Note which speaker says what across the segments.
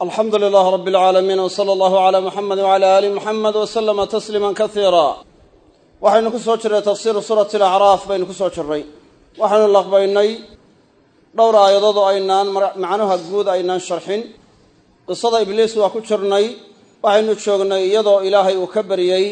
Speaker 1: alxamdu lilaah rab alcaalamiin w sala allahu calaa muxamedi wcala aali muxamed w salama tasliima kasiira waxaynu ku soo jirnay tafsiiru suurati alacraaf baynu ku soo jirnay waxaynu laqbaynay dhowr aayadood oo aynaan macnuha guud aynaan sharxin qisada ibliis waa ku jirnay waxaynu joognay iyadoo ilaahay uu ka baryey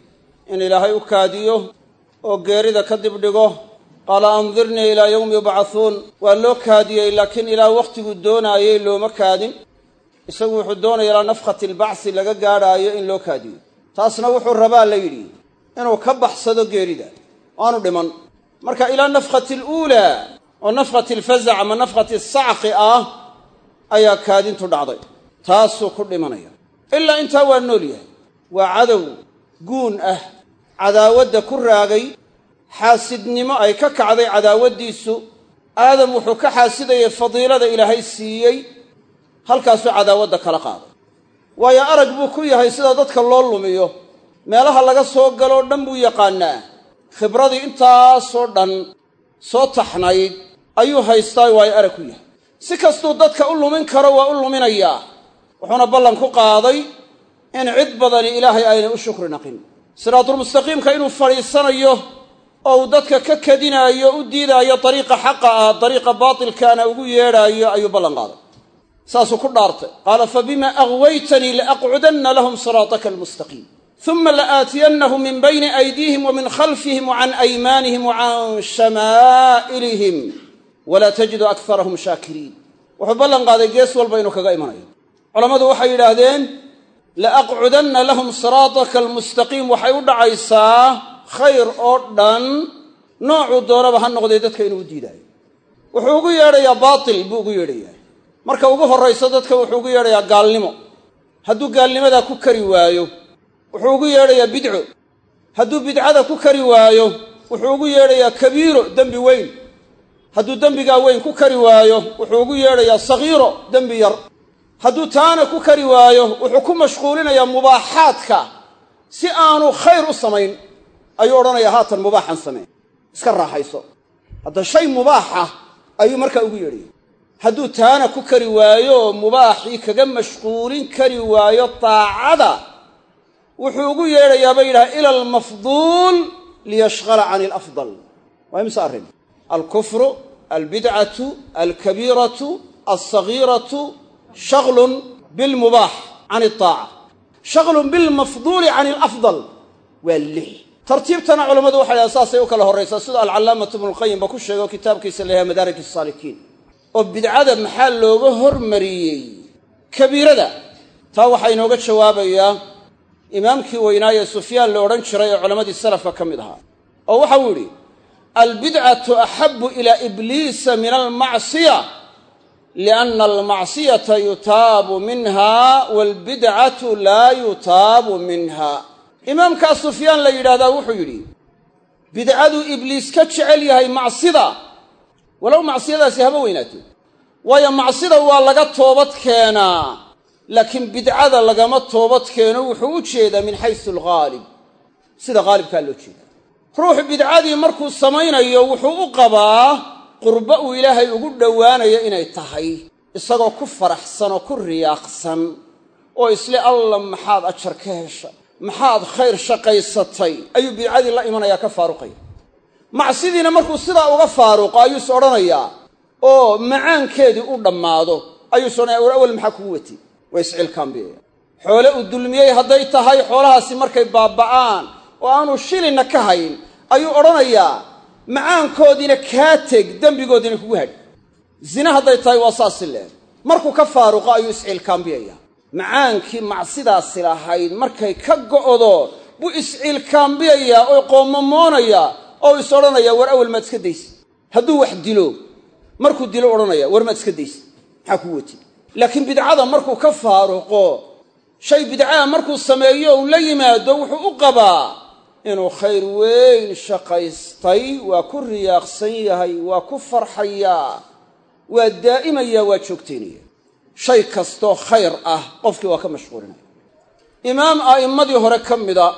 Speaker 1: in ilaahay u kaadiyo oo geerida ka dib dhigo qaala andirnii ilaa yowmi yubcahuun waa loo kaadiyey laakiin ilaa wakhtiguu doonaayey looma kaadin isagu wuxuu doonaya ilaa nafkhati albacsi laga gaadhaayo in loo kaadiyo taasna wuxuu rabaa la yidhi inuu ka baxsado geerida aanu dhiman marka ilaa nafkhati aluulaa oo nafkhati alfazac ama nafkhati sacqi ah ayaa kaadintu dhacday taasuu ku dhimanaya ilaa intaa waa nool yahay waa cadow guun ah cadaawadda ku raagay xaasidnimo ay ka kacday cadaawaddiisu aadam wuxuu ka xaasidayay fadiilada ilaahay siiyey halkaasuu cadaawadda kala qaaday waayo arag buu ku yahay sida dadka loo lumiyo meelaha laga soo galoo dhan buu yaqaannaa khibradii intaasoo dhan soo taxnayd ayuu haystaa waayo arag ku yahay si kastuu dadka u lumin karo waa u luminayaa wuxuuna ballan ku qaaday in cid badani ilaahay aynay u shukri naqin siraatulmustaqiimka inuu fadhiisanayo oo uu dadka ka kadinaayo u diidaayo dariiqa xaqa ah dariiqa baatilkaana ugu yeedhaayo ayuu ballan qaaday saasuu ku dhaartay qaala fabima aghwaytanii laaqcudanna lahum siraataka almustaqiim uma laaatiyannahum min bayni aydiihim wa min khalfihim wa can aymaanihim wa can shamaa'ilihim walaa tajidu akarahum shaakiriin wuxuu ballan qaaday gees walba inuu kaga imanayo culammadu waxay yidhaahdeen laaqcudanna lahum siraataka almustaqiim waxay u dhacaysaa khayr oo dhan noocuu doonaba ha noqday dadka inuu u diidaayo wuxuu ugu yeedhayaa baatil buu ugu yeedhayaa marka ugu horrayso dadka wuxuu ugu yeedhayaa gaalnimo hadduu gaalnimadaa ku kari waayo wuxuu ugu yeedhayaa bidco hadduu bidcada ku kari waayo wuxuu ugu yeedhayaa kabiiro dembi weyn hadduu dembigaa weyn ku kari waayo wuxuu ugu yeedhayaa sagiiro dembi yar hadduu taana ku kari waayo wuxuu ku mashquulinayaa mubaaxaadka si aanu khayr u samayn ayuu odhanayaa haatan mubaaxan samee iska raaxayso hadda shay mubaaxa ayuu markaa ugu yeedhaya hadduu taana ku kari waayo oo mubaaxii kaga mashquulin kari waayo daacada wuxuu ugu yeedhayaa bay yidhaha ila almafduul liyashqala can alafdal waa imse arrin alkufru albidcatu alkabiiratu alsagiiratu shaglun bilmubaax can aldaaca shaglun bilmafduuli can alafdal waa lix tartiibtana culammadu waxay dhaha saasay u kala horraysaa sida alcallaamatu ibnulqayimba ku sheego kitaabkiisa la yahay madaarij asaalikiin oo bidcada maxaa looga hormariyey kabiirada taa waxaa inooga jawaabayaa imaamkii weynaaye sufyaan la odhan jiray ee culammadii salafka ka mid ahaa oo waxau yidhi albidcatu axabu ilaa ibliisa min almacsiya lianna almacsiyata yutaabu minha waalbidcatu laa yutaabu minha imaamkaa sufyaan la yidhahdaa wuxuu yidhi bidcaduu ibliis ka jecel yahay macsida walow macsiyadaasi haba weynaato waayo macsida waa laga toobad keenaa laakiin bidcada lagama toobad keeno wuxuu u jeedaa min xaysu alghaalib sida haalibkaa loo jeedaa ruux bidcadii markuu samaynayo wuxuu u qabaa qurbo uu ilaahay ugu dhowaanayo inay tahay isagoo ku faraxsan oo ku riyaaqsan oo isle alla maxaad ajar ka hesha maxaad khayr shaqaysatay ayuu bidcadii la imanayaa ka faaruqaya macsidiina markuu sidaa uga faaruqo ayuu is odhanayaa oo macaankeedii u dhammaado ayuu is odhanaya war awel maxaa kugu watay waa iscilkaambiyaya xoole uu dulmiyey hadday tahay xoolahaasi markay baaba'aan oo aanu shilinna ka hayn ayuu odhanayaa macaankoodiina kaa teg dembigoodiina kugu hadh zine hadday tahay waa saasi leeg markuu ka faaruqo ayuu isciilkaambiyaya macaankii macsidaasi lahayd markay ka go'do buu isciilkaambiyayaa oo qoomamoonayaa oo is odhanayaa war awel maad iska daysa hadduu wax dilo markuu dilo odhanaya war maad iska daysa maxaa kuu wati laakiin bidcada markuu ka faaruqo shay bidcaa markuu sameeyo uu la yimaado wuxuu u qabaa inuu khayr weyn shaqaystay waa ku riyaaqsan yahay waa ku farxayaa waa daa'imayaa waa joogtaynaya shay kastoo khayr ah qofkii waa ka mashquulinaya imaam a'immadii hore ka mida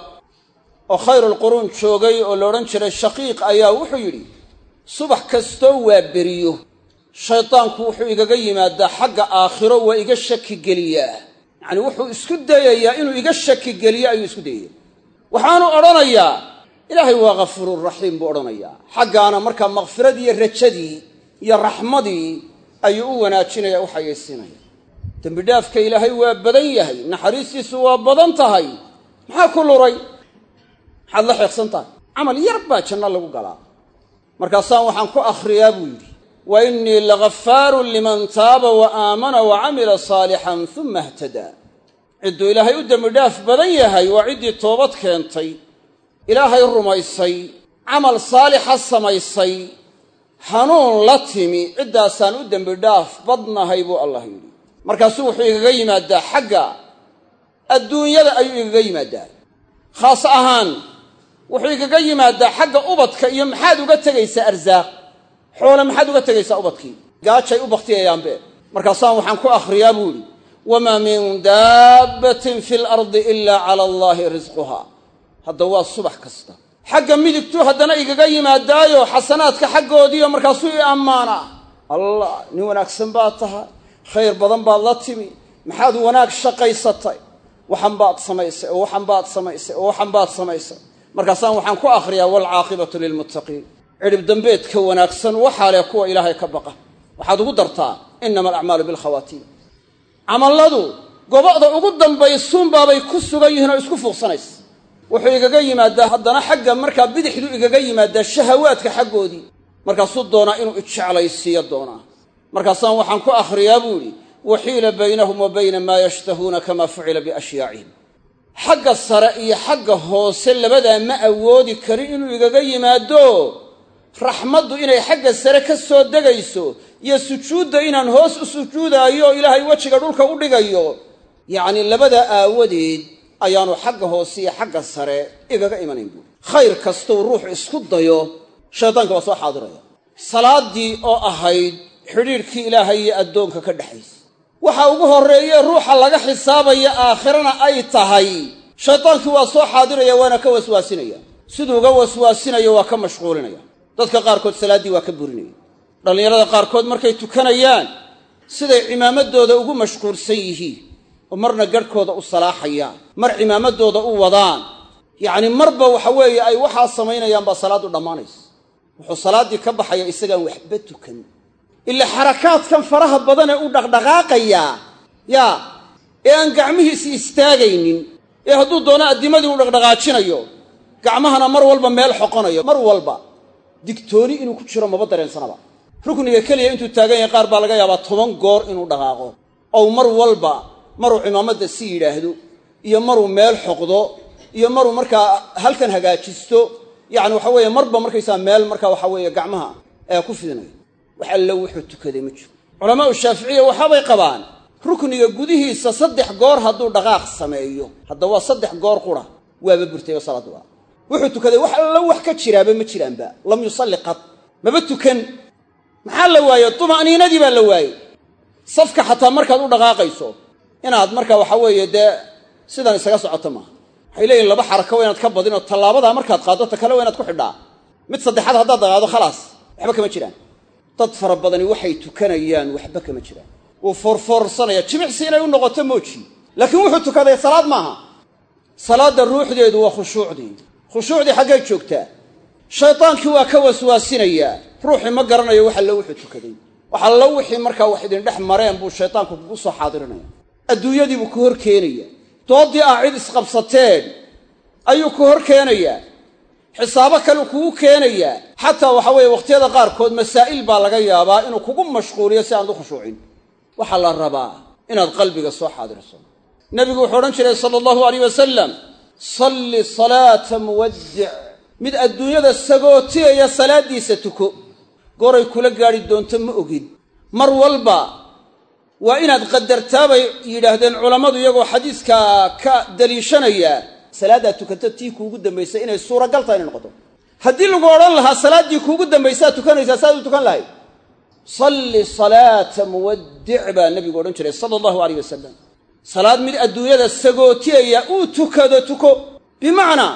Speaker 1: oo khayrulquruun joogay oo la odhan jiray shaqiiq ayaa wuxuu yidhi subax kastoo waa beriyo shaydaanku wuxuu igaga yimaadaa xagga aakhiro waa iga shaki geliyaa yacni wuxuu isku dayayaa inuu iga shaki geliyo ayuu isku dayaya waxaanu odhanayaa ilaahay waa ghafuururaxiim buu odhanayaa xaggaana markaa makfiradii iyo rajadii iyo raxmadii ayuu u wanaajinaya u xayaysiinaya dembidhaafka ilaahay waa badan yahay naxariistiisu waa badan tahay maxaa ku luray maxaad la xeeqsan tahay camal yar baa janno lagu galaa markaasaan waxaan ku akhriyaa buu yidhi wa innii laghafaarun liman taaba wa aamana wa camila saalixan uma htadaa cidduu ilaahay u dembidhaaf badan yahay waa ciddii toobad keentay ilaahay rumaysay camal saalixa samaysay hanuun la timi ciddaasaan u dembidhaaf badnahay buu allah yidhi markaasuu wuxuu igaga yimaadaa xagga adduunyada ayuu igaga yimaadaa khaas ahaan wuxuu igaga yimaadaa xagga ubadka iyo maxaad uga tegaysaa arsaaq xoole maxaad uga tegaysaa ubadkii gaajay u bakhtiyayaanbe markaasaan waxaan ku akhriyaa buu idhi wamaa min daabbatin fi lardi ilaa cala allaahi risquhaa hadda waa subax kasta xagga midigtuu haddana igaga yimaadaayo xasanaadka xaggoodiiyo markaasuu i ammaanaa allah nin wanaagsan baad tahay khayr badan baad la timi maxaad wanaag shaqaysatay waxan baad samaysay oo waxan baad samaysay oo waxan baad samaysay markaasaan waxaan ku akhriyaa waalcaaqibatu lilmuttaqiin cidhib dambeedka wanaagsan waxaa leh kuwa ilaahay ka baqa waxaad ugu dartaa inama alacmaalu bilkhawaatiim camalladu goba'da ugu dambaysuunbaabay ku sugan yihiin oo isku fuuqsanaysa wuxuu igaga yimaadaa haddana xagga markaa bidixdu igaga yimaadaa shahawaadka xaggoodii markaasuu doonaa inuu ijeclaysiiyo doonaa markaasaan waxaan ku akhriyaa buu idhi waxiila baynahum wa bayna maa yashtahuuna kamaa fucila biashyaacihim xagga sare iyo xagga hoose labadaa ma awoodi karin inuu igaga yimaado raxmaddu inay xagga sare ka soo degayso iyo sujuudda inaan hoos u sujuudaayo oo ilaahay wejiga dhulka u dhigayo yacnii labadaa aawadeed ayaanu xagga hoose iyo xagga sare igaga imanayn buuri khayr kastuu ruuxu isku dayo shaydaanka waa soo xaadiraya salaaddii oo ahayd xidhiidhkii ilaahay iyo addoonka ka dhexaysa waxa ugu horreeye ruuxa laga xisaabaya aakhirana ay tahay shaydaankii waa soo xaadiraya waana ka waswaasinaya siduu uga waswaasinayo waa ka mashquulinaya dadka qaarkood salaaddii waa ka burinaya dhallinyarada qaarkood markay tukanayaan siday cimaamadooda ugu mashquulsan yihiin oo marna garhkooda u salaaxayaan mar cimaamadooda u wadaan yacni marba waxa weeye ay waxaa samaynayaan baa salaaddu dhammaanaysa wuxuu salaaddii ka baxaya isagaan waxba tukan ila xarakaadkan faraha badan ee u dhaqdhaqaaqayaa yaa ee aan gacmihiisi istaagaynin ee hadduu doono addimadii u dhaqdhaqaajinayo gacmahana mar walba meel xoqonayo mar walba digtooni inuu ku jiro maba dareensanaba rukniga keliya intuu taagan yahay qaar baa laga yaabaa toban goor inuu dhaqaaqo ow mar walba maruu cimaamadda si yidhaahdo iyo maruu meel xoqdo iyo maruu markaa halkan hagaajisto yacni waxa weeye marba markaysaa meel markaa waxa weeye gacmaha ee ku fidinayo wax allo wuxuu tukaday ma jiro culamaau shaaficiya waxaabay qabaan rukniga gudihiisa saddex goor hadduu dhaqaaq sameeyo hadda waa saddex goor qura waaba burtayoo salaaddu waa wuxuu tukaday wax allo wax ka jiraaba ma jiraanba lam yusalli qad maba tukan maxaa la waaye tuma'niinadii baa la waayey safka xataa markaad u dhaqaaqayso inaad markaa waxa weeye dee sidan isaga socoto maaha waxay leeyihin laba xarako waa inaad ka badin oo tallaabadaa markaad qaaddo ta kale waa inaad ku xidhaa mid saddexaad haddaad dhaqaado khalaas waxba kama jiraan dad fara badani waxay tukanayaan waxba kama jiraan wuu foorfoorsanaya jimicsi inay u noqoto mooji laakiin wuxuu tukaday salaad maaha salaadda ruuxdeedu waa khushuucdii khushuucdii xaggay joogtaa shaydaankii waa ka waswaasinayaa ruuxii ma garanayo wax allo wuxuu tukaday wax allo wixii markaa wax idin dhex mareen buu shaydaanku kugu soo xaadirinaya adduunyadiibuu ku hor keenaya dooddii ah cid isqabsateen ayuu ku hor keenayaa xisaabo kaleu kugu keenayaa xataa waxa weeye wakhtiyada qaarkood masaa'il baa laga yaabaa inuu kugu mashquuliyo si aad u khushuucin waxaa la rabaa inaad qalbiga soo xaadirso nebigu wuxuu odhan jiray sala allahu alayh wasalam salli salaata muwaddic mid adduunyada sagootiyaya salaaddiisa tuko goray kula gaadhi doonto ma ogid mar walba waa inaad qadartaa bay yidhaahdeen culammadu iyagoo xadiiskaa ka daliishanaya salaaddaad tukato tii kuugu dambaysay inay suuragal tahay inay noqoto haddii lagu odhan lahaa salaaddii kuugu dambaysaad tukanaysaa saaad u tukan lahayd salli salaata muwaddic baa nebigu odhan jiray sala allahu alayh wasalam salaad mid adduunyada sagootiyaya uu tukado tuko bimacnaa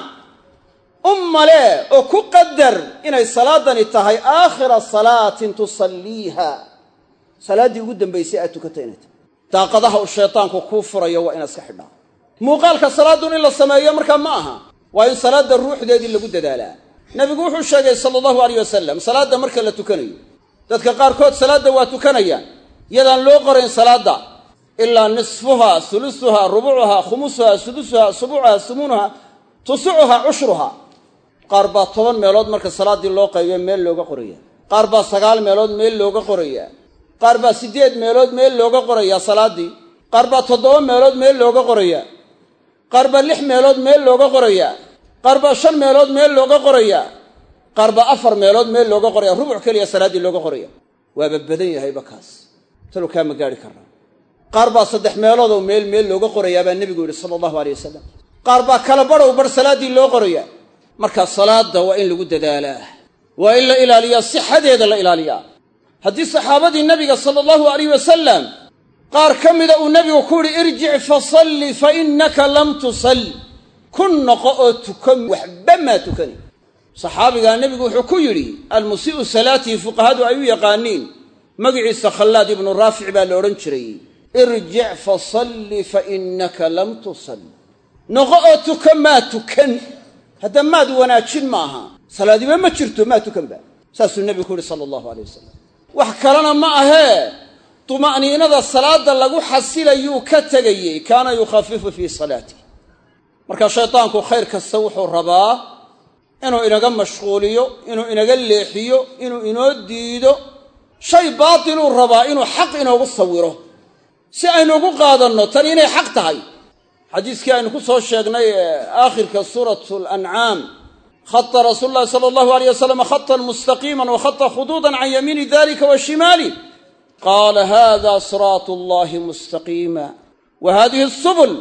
Speaker 1: ummale oo ku qadar inay salaadani tahay aakhira salaatin tusalliiha salaaddii ugu dambaysay aad tukatay inay tahay daaqadaha uu shaytaanku kuu furayo waa inaad iska xidhaa muuqaalka salaadun in la sameeyo markaa ma aha waa in salaadda ruuxdeedii lagu dadaalaa nebigu wuxuu sheegay sala allahu aleyh wasalam salaadda marka la tukanayo dadka qaarkood salaadda waa tukanayaan yadaan loo qorayn salaadda ilaa nisfuha sulusuha rubucuha khumusuha sudusuha subuucuha sumuunuha tusucuha cushruha qaar baa toban meelood marka salaaddii loo qaybiyo meel looga qoraya qaar baa sagaal meelood meel looga qorayaa qaar baa siddeed meelood meel looga qorayaa salaaddii qaar baa toddoba meelood meel looga qorayaa qaar baa lix meelood meel looga qorayaa qaar baa shan meelood meel looga qorayaa qaar baa afar meelood meel looga qoraya rubuc keliya salaaddii looga qoraya waaba badan yahayba kaas talow kaa ma gaari karnaa qaar baa saddex meeloodoo meel meel looga qorayaa baa nebigu yidhi sala allahu aleyh wasalam qaar baa kala badhow bar salaaddii loo qorayaa marka salaadda waa in lagu dadaalaa waa in la ilaaliyaa sixadeeda la ilaaliyaa haddii saxaabadii nebiga sala allahu alayh wasalam qaar ka mida uu nebigu ku yidhi irjic fasalli fa innaka lam tusalli ku noqo oo tukan waxba maa tukani saxaabigaa nebigu wuxuu ku yidhi almusii'u salaatii fuqahadu ay u yaqaaniin magiciisa khallaad ibnu raafic baa la odhan jiray irjic fasalli fa innaka lam tusalli noqo oo tukan maa tukan hadda maad wanaajin maaha salaadiba ma jirto maa tukanba saasuu nebigu ku yidhi sala allahu aleyh wasalam wax kalena ma ahee tuma'niinada salaadda lagu xasilayuu ka tegayey kaana yukhafifu fii salaatih marka shaydaanku khayr kasta wuxuu rabaa inuu inaga mashquuliyo inuu inaga leexiyo inuu inoo diido shay baatiluu rabaa inuu xaq inoogu sawiro si aynu ugu qaadanno tan inay xaq tahay xadiiskii aynu ku soo sheegnay ee aakhirka suuratu alancaam khata rasuulu llahi sala allahu aleyh wasalam khatan mustaqiiman wa khata khuduudan can yamiini dalika wa shimaali qaala hada siraatu allahi mustaqiima wa hadihi asubul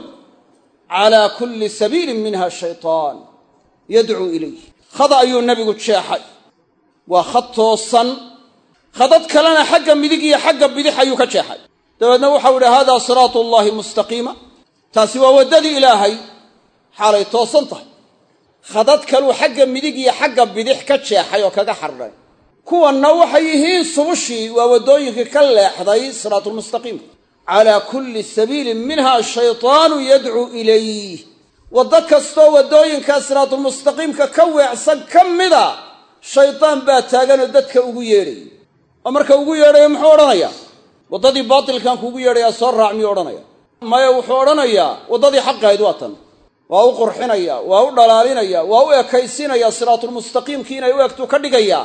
Speaker 1: cala kulli sabiilin minha shaytaan yadcuu ilayh khada ayuu nebigu jeexay waa khad toosan khadad kalena xagga midig iyo xagga bidix ayuu ka jeexay dabeedna waxau yidhi hada siraatu allahi mustaqiima taasi waa waddadii ilaahay xaalay toosan tahay khadad kaluu xagga midig iyo xagga bidix ka jeexay oo kaga xardhay kuwanna waxay yihiin subushii waa waddooyinkii ka leexday siraatulmustaqiimka calaa kulli sabiilin minha shaytaanu yadcuu ilayh waddo kastoo waddooyinkaa siraatulmustaqiimka ka weecsan ka mida shaydaan baa taaganoo dadka ugu yeedhaya oo marka ugu yeedhayo muxuu odhanayaa waddadii baatilkan kuugu yeedhayaa soo raac miyuu odhanaya maya wuxuu odhanayaa waddadii xaqahayd waa tan waa u qurxinaya waa u dhalaalinaya waa u ekaysinaya siraatulmustaqiimkii inay u egtuu ka dhigayaa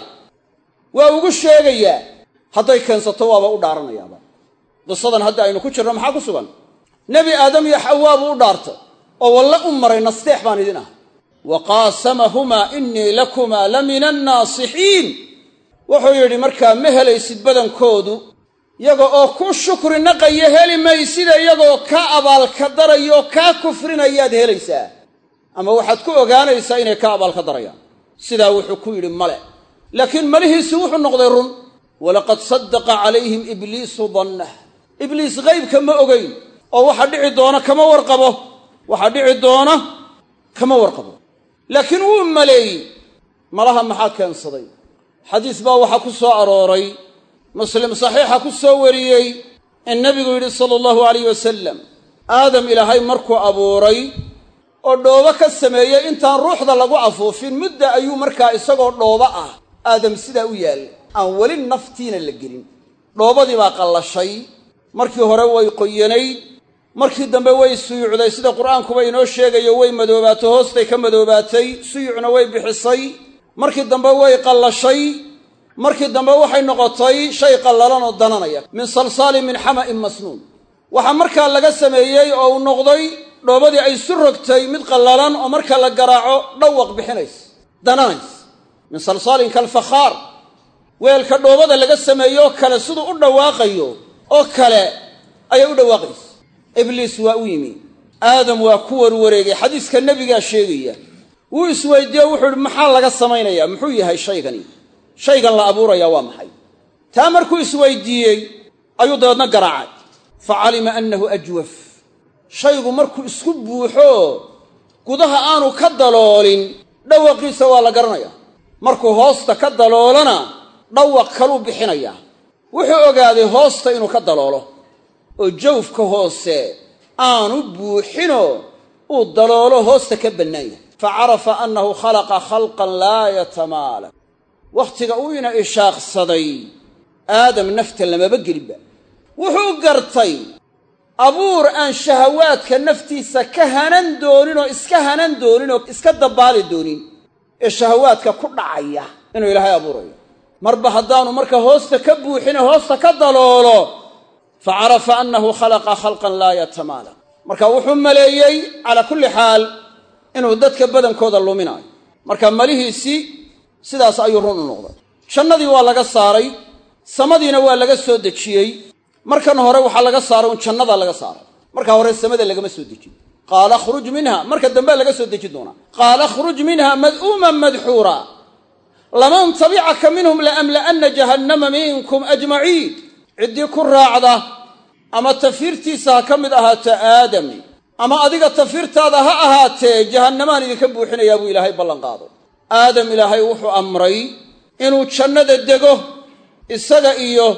Speaker 1: waa ugu sheegayaa hadday keensato waaba u dhaaranayaaba qisadan hadda aynu ku jirno maxaa ku sugan nebi aadam iyo xawaa buu u dhaartay oo walle u maray nasteex baan idin ah wa qaasamahumaa innii lakumaa la mina annaasixiin wuxuu yidhi markaa ma helaysid badankoodu yaga oo ku shukri naqaya heli maysida iyagoo kaa abaalka darayo kaa kufrinayaad helaysaa ama waxaad ku ogaanaysaa inay ka abaalka darayaan sidaa wuxuu ku yidhi male laakiin malihiisi wuxuu noqday run walaqad sadaqa calayhim ibliisu dannah ibliis qaybka ma ogeyn oo waxa dhici doona kama warqabo waxa dhici doona kama warqabo laakiin wuu maleeyey malaha maxaa keensaday xadiis baa waxaa ku soo arooray muslim saxiixa ku soo wariyey in nebigu yidhi sala allahu alayh wasalam aadam ilaahay markuu abuuray oo dhoobo ka sameeyey intaan ruuxda lagu afuufin mudda ayuu markaa isagoo dhoobo ah aadam sidaa u yaallay aan weli naftiina la gelin dhoobadii baa qallashay markii hore way qoyanayd markii dambe way suyucday sida qur'aankuba inoo sheegayo way madoobaato hoostay ka madoobaatay suyucna way bixisay markii dambe way qallashay markii dambe waxay noqotay shay qallalan oo dananaya min salsaalin min xama'in masnuun waxaa markaa laga sameeyey oo uu noqday dhoobadii ay isu rogtay mid qallalan oo marka la garaaco dhawaq bixinays dananays min salsaalin kalfakhaar weelka dhoobada laga sameeyo oo kale siduu u dhawaaqayo oo kale ayay u dhawaaqaysa ibliis waa u yimi aadam waa ku warwareegay xadiiska nebigaa sheegaya wuu isweydiiye o wuxuu ihi maxaa laga samaynayaa muxuu yahay shaygani shaygan la abuurayaa waa maxay taa markuu isweydiiyey ayuu dabeedna garaacay fa calima annahu ajwaf shaygu markuu isku buuxo gudaha aanu ka daloolin dhawaqiisa waa la garanayaa markuu hoosta ka daloolana dhawaq kaluu bixinayaa wuxuu ogaaday hoosta inuu ka daloolo oo jawfka hoose aanu buuxinoo uu daloolo hoosta ka bannaan yahay fa carafa annahu khalaqa khalqan laa yatamaalak wakhtiga uu ina ishaaqsaday aadam nafta lamaba gelinba wuxuu gartay abuur aan shahawaadka naftiisa ka hanan doonin oo iska hanan doonin oo iska dabbaali doonin ee shahawaadka ku dhacaya inuu ilaahay abuurayo marba haddaanu marka hoosta ka buuxine hoosta ka daloolo fa carafa annahu khalaqa khalqan laa yatamaalak marka wuxuu maleeyey calaa kulli xaal inuu dadka badankooda luminaayo marka malihiisii sidaas ayuu run u noqday jannadii waa laga saaray samadiina waa laga soo dejiyey markan hore waxaa laga saaray un jannadaa laga saaray marka hore samada lagama soo dejin qaala khruj minha marka dambea laga soo dejin doonaa qaala khruj minha mad'uuman madxuura laman tabicaka minhum laamla'anna jahannama minkum ajmaciin ciddii ku raacda ama tafiirtiisa ha ka mid ahaato aadam ama adiga tafiirtaada ha ahaatee jahannamaan idinka buuxinayaa buu ilaahay ballanqaaday aadam ilaahay wuxuu amray inuu jannada dego isaga iyo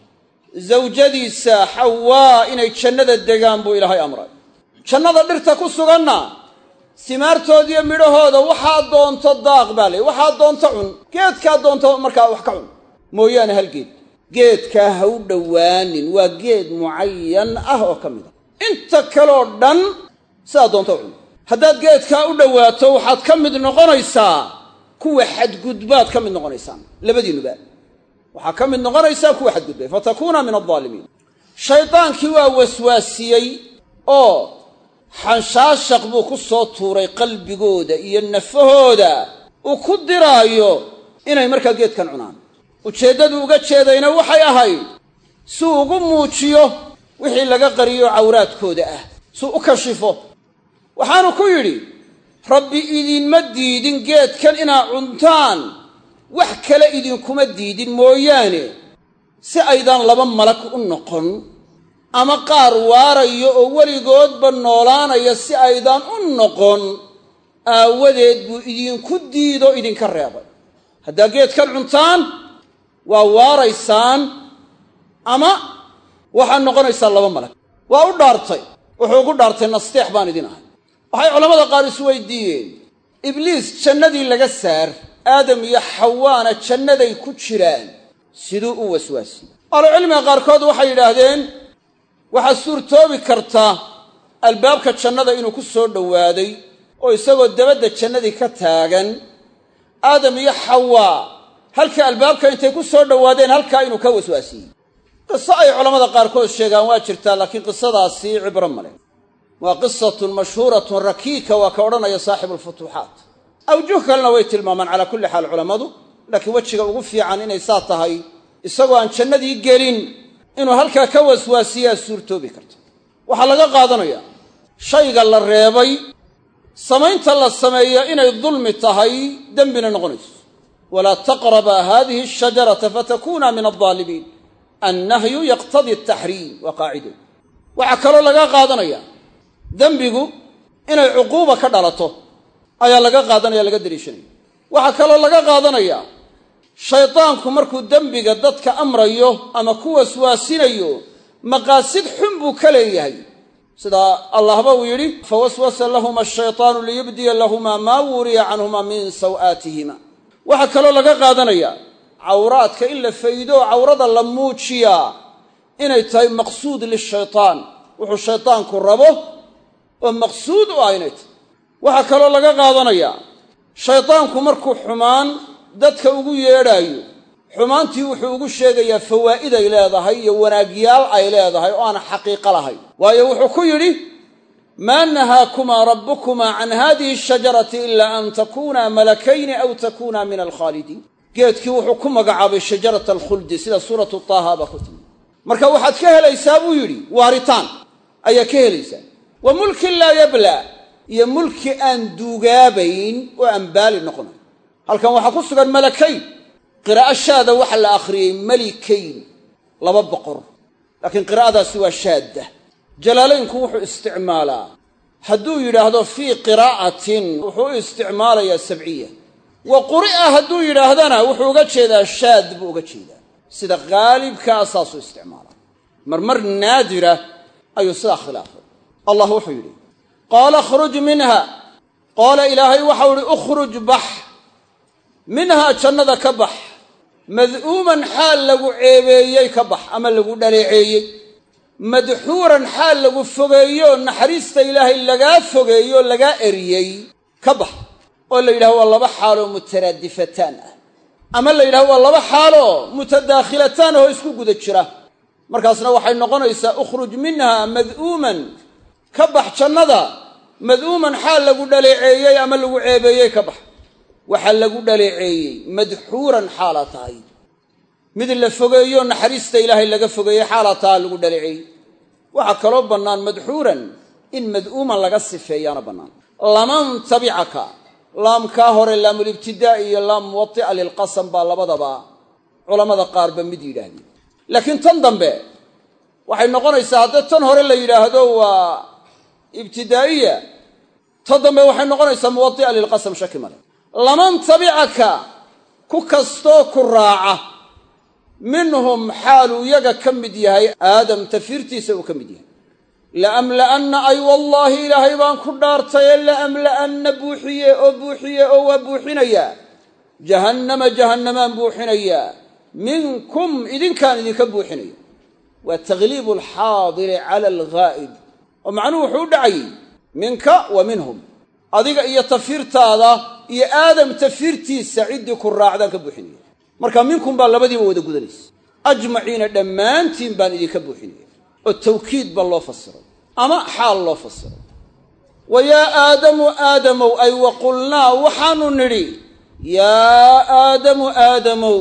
Speaker 1: zawjadiisa xawaa inay jannada degaan buu ilaahay amray jannada dhirta ku suganna simaartoodiiyo midhahooda waxaa doonto daaq baa ley waxaa doonto cun geedkaa doonto markaa wax ka cun mooyaane hal geed geedkaa ha u dhowaanin waa geed mucayan ah oo ka mid a inta kaleo dhan sidaa doonto cun haddaad geedkaa u dhowaato waxaad ka mid noqonaysaa kuwa xadgudbaad ka mid noqonaysaan labadiinuba waxaa ka mid noqonaysaa kuwa xadgudbay fatakuuna min aldaalimiin shaydaankii waa waswaasiyey oo xanshaashaq buu ku soo tuuray qalbigooda iyo nafahooda uu ku diraayo inay markaa geedkan cunaan ujeeddadu uga jeedayna waxay ahayd suu ugu muujiyo wixii laga qariyo cawraadkooda ah suu u kashifo waxaanu ku yidhi rabbi idinma diidin geedkan inaad cuntaan wax kale idinkuma diidin mooyaane si aydaan laba malag u noqon ama qaar waarayo oo weligoodba noolaanaya si aydaan u noqon aawadeed buu idinku diido idinka reebay haddaa geedkan cuntaan waa waaraysaan ama waxaad noqonaysaan laba malag waa u dhaartay wuxuu ugu dhaartay nasteex baan idin ahay waxay culammada qaar isweydiiyeen ibliis jannadii laga saar aadam iyo xawaana jannaday ku jiraan siduu u waswaasiyey ahlucilmiga qaarkood waxay yidhaahdeen waxaa suurtoobi karta albaabka jannada inuu ku soo dhowaaday oo isagoo dabadda jannadii ka taagan aadam iyo xawaa halkii albaabka intay ku soo dhowaadeen halkaa inuu ka waswaasiyey qiso ay culammada qaarkood sheegaan waa jirtaa laakiin qisadaasi cibro male waa qisatun mashhuuratun rakiika waa ka odhanaya saaxibu alfutuuxaat awjuh kalena way tilmaamaan calaa kulli xaal culammadu laakiin wejiga ugu fiican inay saa tahay isagoo aan jannadii gelin inuu halkaa ka waswaasiyaa suurtoobi karta waxaa laga qaadanayaa shayga la reebay samaynta la sameeyo inay dulmi tahay dembina noqonayso walaa taqrabaa haadihi ashajarata fatakuuna min aldaalimiin annahyu yaqtadii ataxriim waa qaacido waxaa kaloo laga qaadanaya dembigu inay cuquuba ka dhalato ayaa laga qaadanaya laga daliishanaya waxaa kaloo laga qaadanayaa shaydaanku markuu dembiga dadka amrayo ama ku waswaasinayo maqaasid xun buu ka leeyahay sida allahba uu yidhi fawaswasa lahuma ashaytaanu liyubdiya lahumaa maa wuriya canhuma min saw'aatihima waxaa kaloo laga qaadanayaa cawraadka in la faydo cawrada la muujiyaa inay tahay maqsuud lishaytaan wuxuu shaydaanku rabo oo maqsuud u ah inay tahay waxaa kaloo laga qaadanayaa shaydaanku markuu xumaan dadka ugu yeedhaayo xumaantii wuxuu ugu sheegayaa fawaa'iday leedahay iyo wanaagyaal ay leedahay oo aan xaqiiqo lahayn waayo wuxuu ku yidhi maa nahaakumaa rabbukumaa can haadihi ashajarati ilaa an takuunaa malakayni aw takuunaa min alkhaalidiin geedkii wuxuu ku magacaabay shajarata alkhuldi sida suuratu taaha baa ku timi marka waxaad ka helaysaa buu yidhi waaritaan ayaa ka helaysaa wa mulkin laa yablaa iyo mulki aan duugaabayn oo aan baali noqonayn halkan waxaa ku sugan malakayn qiraa'o shaada waxa la akhriyey malikayn laba boqor laakiin qiraa'adaasi waa shaadda jalaalaynku wuxuu isticmaalaa hadduu yidhaahdo fii qiraa'atin wuxuu u isticmaalayaa sabciya wa quri'a hadduu yidhaahdana wuxuu uga jeedaa shaad buu uga jeedaa sida haalibkaa saasuu isticmaalaa marmar naadira ayuu sidaa khilaafay allah wuxuu yidhi qaala khruj minha qaala ilaahay waxau idhi ukhruj bax minhaa jannada ka bax mad'uuman xaal lagu ceebeeyey ka bax ama lagu dhaleeceeyey madxuuran xaal lagu fogeeyo naxariista ilaahay lagaa fogeeyo lagaa eriyey ka bax oo la yidhaho waa laba xaaloo mutaraadifataan ah ama la yidhaho waa laba xaaloo mutadaakhilataan oo isku guda jira markaasna waxay noqonaysaa ukhruj minha mad'uuman ka bax jannada mad'uuman xaal lagu dhaleeceeyey ama lagu ceebeeyey ka bax waxaa lagu dhaleeceeyey madxuuran xaalaa tahay mid la fogeeyo naxariista ilaahay laga fogeeyey xaalaa taha lagu dhaleeceeyey waxaa kaloo bannaan madxuuran in mad'uuman laga sifeeyaana bannaan laman tabicaka laamkaa hore laamulibtidaa'i iyo laam muwati'a lilqasam baa labadaba culammada qaarba mid yidhaahdeen laakiin tan dambe waxay noqonaysaa haddii tan hore la yidhaahdo waa ibtidaa'iya tan dambe waxay noqonaysaa muwati'a lilqasam shaki male laman tabicaka ku kastoo ku raaca minhum xaaluu yaga ka mid yahay aadam tafiirtiisa uu ka mid yahay la'amla'anna ay wallaahi ilaahay baan ku dhaartaye la'amla'anna buuxiye oo buuxiye oo waa buuxinayaa jahannama jahannamaan buuxinayaa minkum idinkaan idinka buuxinaya waa takhliibu alxaadiri cala alghaa'ib oo macnuhu wuxuu u dhacayey minka wa minhum adiga iyo tafiirtaada iyo aadam tafiirtiisa ciddii ku raacdaan ka buuxinaya marka minkum baa labadiiba wada gudanaysa ajmaciina dhammaantiin baan idinka buuxinaya oo tawkiid ba loo fasiray ama xaal loo fasiray wa yaa aadamu aadamow ay wa qulnaa waxaanu nidhi yaa aadamu aadamow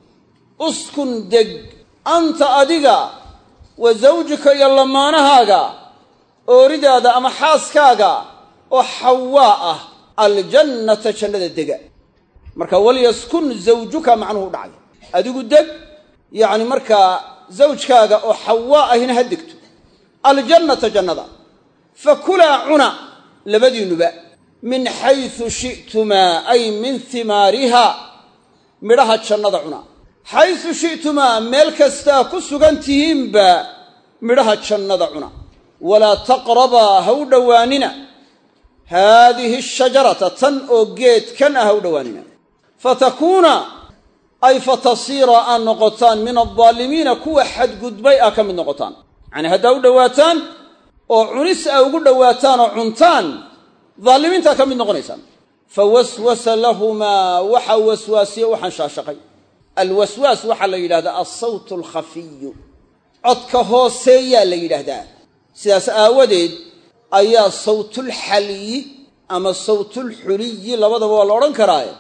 Speaker 1: uskun deg anta adiga wa zawjika iyo lamaanahaaga ooridaada ama xaaskaaga oo xawaa ah aljannata jannada dega marka walyaskun zawjuka macnuhu u dhacay adigu deg yacni markaa zawjkaaga oo xawaa ahina ha degto aljannata jannada fa kulaa cuna labadiinnuba min xaysu shi'tumaa ay min himaariha midhaha jannada cuna xaysu shi'tumaa meel kastaa ku sugan tihiinba midhaha jannada cuna walaa taqrabaa ha u dhowaanina haadihi ashajarata tan oo geedkan ah ha u dhowaanina fatakuuna ay fatasiira aad noqotaan min aldaalimiina kuwa xadgudbay ah ka mid noqotaan yacanii haddaa u dhowaataan oo cunis a ugu dhowaataan oo cuntaan daalimiintaa ka mid noqonaysaan fa waswasa lahumaa waxa waswaasiye u xanshaashaqay alwaswaas waxaa la yidhahdaa alsawtu alkhafiyu codka hooseeyaa la yidhaahdaa sidaas aawadeed ayaa sawtulxaliyi ama sawtulxuliyi labadaba waa la odhan karaaye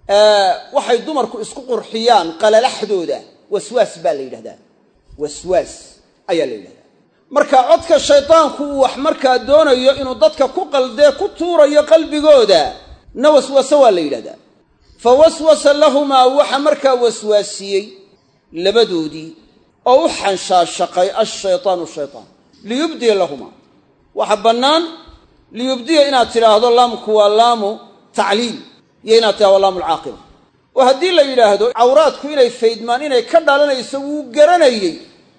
Speaker 1: waxay dumarku isku qurxiyaan qalalaxdooda waswaas baa la yidhahdaa waswaas ayaa la yidhahdaa marka codka shaydaanku uu wax markaa doonayo inuu dadka ku qaldee ku tuurayo qalbigooda na waswase waa la yidhahdaa fa waswasa lahumaa waxa markaa waswaasiyey labadoodii oo u xanshaashaqay ashaytaanu shaytaan liyubdiya lahumaa waxa bannaan liyubdiya inaad tidhaahdo laamku waa laamu tacliil iyo inaad tidhahdo laamu alcaaqiba oo haddii la yidhaahdo cawraadku inay faydmaan inay ka dhalanayso wuu garanayey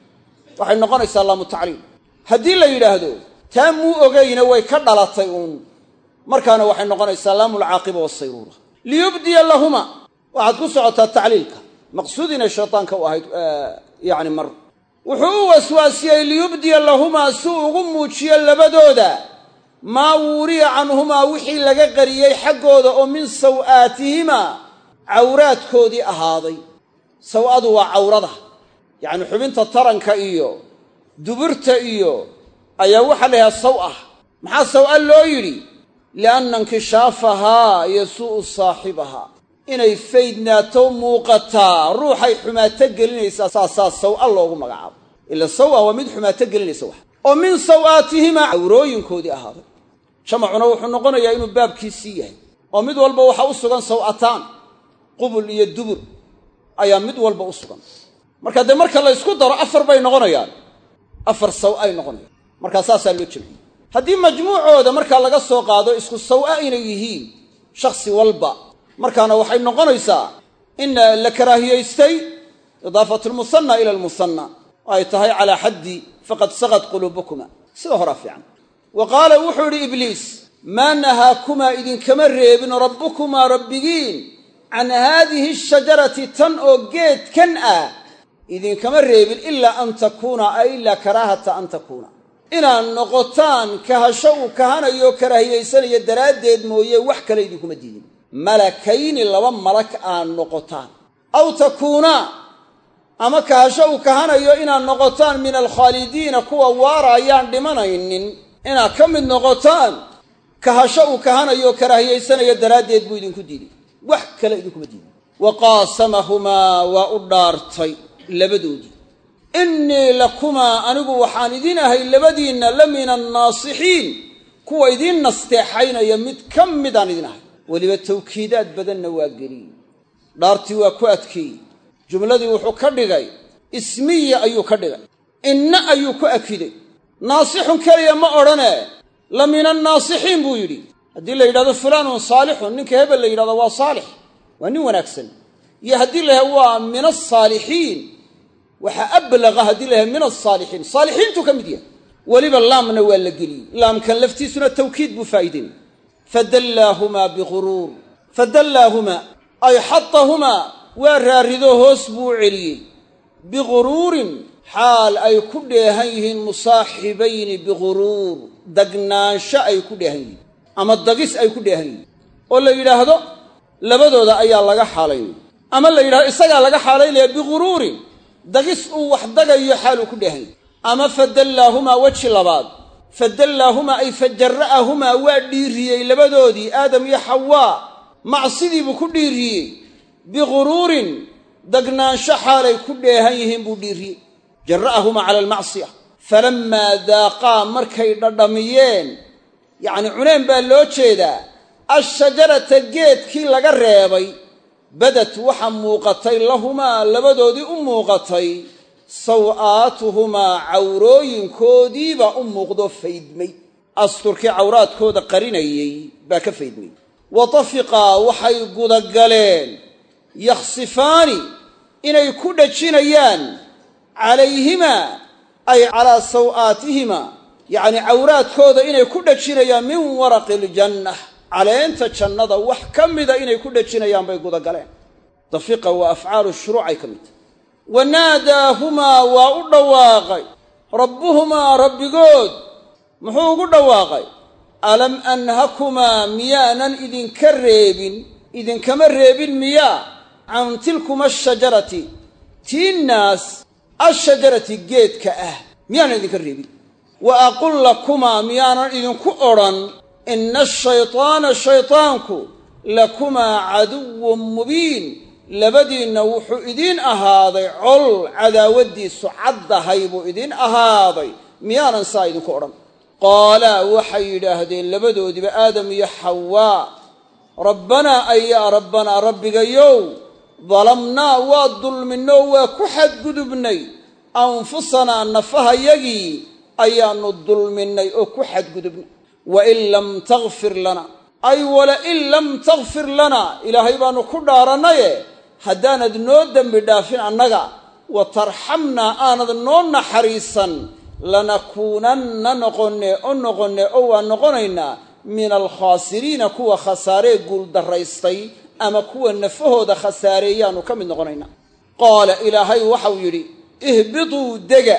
Speaker 1: waxay noqonaysaa laamu tacliil haddii la yidhaahdo taa muu ogayna way ka dhalatay uun markaana waxay noqonaysaa laamu alcaaqiba waasayruura liyubdiya lahuma waxaad ku socotaa tacliilka maqsuud inay shaytaanka u ahayd yacni mar wuxuu u waswaasiyey liyubdiya lahumaa si uu ugu muujiyo labadooda maa wuuriya canhumaa wixii laga qariyey xaggooda oo min saw'aatihimaa cawraadkoodii ahaaday saw'adu waa cawrada yacni xubinta taranka iyo duburta iyo ayaa waxaa la yidhaha saw'ah maxaa saw'a loo yidhi lianna inkishaafahaa yasuu'u saaxibahaa inay faydnaato muuqataa ruuxay xumaato gelinaysaa saasaa saw'a loogu magacaabo ila sawa waa mid xumaato gelinaysa wax oo min saw'aatihimaa cawrooyinkoodii ahaaday jamacuna wuxuu noqonayaa inuu baabkiisii yahay oo mid walba waxaa u sugan saw'ataan qubul iyo dubur ayaa mid walba u sugan marka dee marka la ysku daro afar bay noqonayaan afar saw'ay noqonayaan markaa saasaa loo jemciyey haddii majmuucooda markaa laga soo qaado isku saw'a inay yihiin shakhsi walba markaana waxay noqonaysaa in la karaahiyaystay idaafatu lmusanna ila almusanna oo ay tahay calaa xaddi faqad sagad quluubukuma sida horaa fiican wa qaala wuxuu idhi ibliis maa nahaakumaa idinkama reebin rabbukumaa rabbigiin can haadihi ashajarati tan oo geedkan ah idinkama reebin ilaa an takuuna ay ilaa karaahata an takuuna inaad noqotaan kahasho uu kahanayo karaahiyaysanaya daraaddeed mooye wax kale idinkuma diidin malakayni laba malak aad noqotaan aw takuunaa ama kahasho uu kahanayo inaad noqotaan min alkhaalidiina kuwa waaraayaan dhimanaynin inaad ka mid noqotaan kahasho uu kahanayo karaahiyaysanaya daraaddeed buu idinku diiday wax kale idinkuma diidin wa qaasamahumaa waa u dhaartay labadoodii innii lakumaa anigu waxaan idin ahay labadiinna la min annaasixiin kuwa idiin nasteexaynaya mid ka midaan idin ahay weliba tawkiidaad badanna waa geliyey dhaartii waa ku adkeeyey jumladii wuxuu ka dhigay ismiya ayuu ka dhigay inna ayuu ku akiday naasixun keliya ma odhane la min annaasixiin buu yidhi haddii la yidhahdo fulaanun saalixun ninka hebel la yidhahdo waa saalix waa nin wanaagsan iyo haddii la yahay waa min alsaalixiin waxaa ablaqa haddii la yahay min alsaalixiin saalixiintu ka mid yahay weliba laamna waa la geliyey laamkan laftiisuna tawkiid buu faa'iideyn fadallaahumaa biguruur fadallaahumaa ay xatahumaa waa raarido hoos buu u celiyey biguruurin xaal ay ku dheehan yihiin musaaxibayni biguruur dagnaansho ay ku dheehan yihiin ama dagis ay ku dheehan yihiin oo la yidhaahdo labadooda ayaa laga xaalaynaya ama la yidhahdo isagaa laga xaalaynaya biguruurin dagis uu wax dagayo xaaluu ku dheehan yahy ama fadallaahumaa weji labaad fadallaahumaa ay fajara'ahumaa waa dhiiriyey labadoodii aadam iyo xawaa macsidiibuu ku dhiiriyey biguruurin dagnaansho xaalay ku dheehan yihiin buu dhiiriyey jara'ahumaa cala almacsiya falammaa daaqaa markay dhadhamiyeen yacni cuneen baa loo jeedaa ashajarata geedkii laga reebay badad waxa muuqatay lahumaa labadoodii u muuqatay saw'aatuhumaa cawrooyinkoodiibaa u muuqdoo faydmay asturkii cawraadkooda qarinayey baa ka faydmay wa tafiqaa waxay gudagaleen yakhsifaani inay ku dhajinayaan calayhimaa ay calaa saw'aatihimaa yacnii cawraadkooda inay ku dhajinayaan min waraqi iljannah caleenta jannada wax ka mida inay ku dhajinayaan bay gudagaleen dafiqa waa afcaalu shuruucay ka mid tahy wa naadaahumaa waa u dhawaaqay rabbuhumaa rabbigood muxuu ugu dhawaaqay alam anhakumaa miyaanan idinka reebin idinkama reebin miyaa can tilkuma ashajarati tiinnaas ashajarati geedka ah miyaanan idinka reebin wa aqul lakumaa miyaanan idinku odhan ina ashaytaana shaytaanku lakumaa caduwun mubiin labadiinna wuxuu idiin ahaaday col cadaawaddiisu caddahay buu idiin ahaaday miyaanan saa idinku odhan qaalaa waxay yidhaahdeen labadoodiba aadam iyo xawaa rabbanaa ay yaa rabbanaa rabbigayow dalamnaa waa dulminnoo waa ku xadgudubnay anfusanaa nafahayagii ayaannu dulminnay oo ku xadgudubnay wain lam takfir lana ay walain lam takfir lana ilaahay baannu ku dhaarannaye haddaanad noo dembi dhaafin annaga wa tarxamnaa aanad noo naxariisan lanakuunanna noqonne o noqonne oo waan noqonaynaa min alkhaasiriina kuwa khasaaree guuldarraystay ama kuwa nafahooda khasaareeyaannu ka mid noqonaynaa qaala ilaahay waxau yidhi ihbituu dega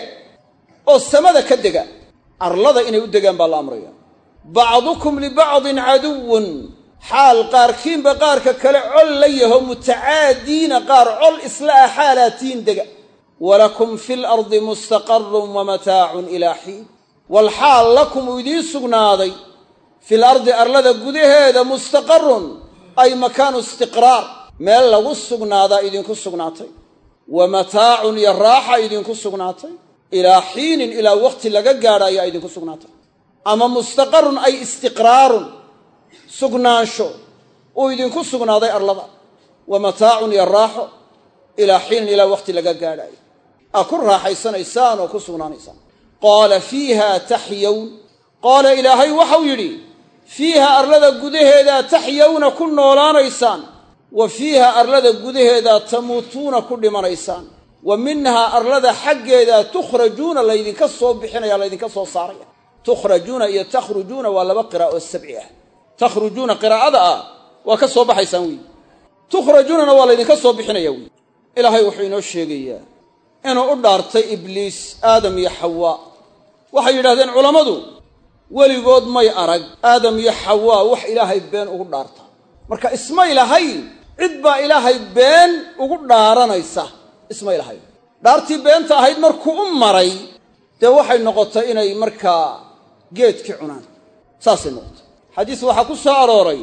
Speaker 1: oo samada ka dega arlada inay u degaan baa la amraya bacdukum libacdin caduwun xaal qaarkiinba qaarka kale col la yaho mutacaadiina qaar col isla ah xaalaatiin dega walakum fi lardi mustaqarun wamataacun ilaa xiin walxaal lakum uu idiin sugnaaday fil ardi arlada gudaheeda mustaqarun ay makaanu istiqraar meel lagu sugnaadaa idinku sugnaatay wa mataacun iyo raaxa idinku sugnaatay ilaa xiinin ilaa waqti laga gaadha ayaa idinku sugnaatay ama mustaqarun ay istiqraarun sugnaansho uu idinku sugnaaday arlada wa mataacun iyo raaxo ilaa xiinin ilaa waqti laga gaadhaayo aa ku raaxaysanaysaan oo ku sugnaanaysaan qaala fiiha taxyown qaala ilaahay waxau yidhi fiiha arlada gudaheedaa taxyowna ku noolaanaysaan wa fiiha arlada gudaheedaa tamuutuuna ku dhimanaysaan wa minhaa arlada xaggeeda tukhrajuuna laydinka soo bixinaya laydinka soo saaraya tukhrajuuna iyo takhrujuuna waa laba qiraa'o sabci ah takhrujuuna qiraa'ada ah waa ka soo baxaysaan weyi tukhrajuunana waa laydinka soo bixinaya weyi ilaahay wuxuu inoo sheegayaa inuu u dhaartay ibliis aadam iyo xawaa waxay yidhahdeen culammadu weligood may arag aadam iyo xawaa wax ilaahay been ugu dhaarta marka ismay lahayn cid baa ilaahay been ugu dhaaranaysa ismay lahayn dhaartii beenta ahayd markuu u maray dee waxay noqotay inay markaa geedkii cunaan saasay noqotay xadiis waxaa ku soo arooray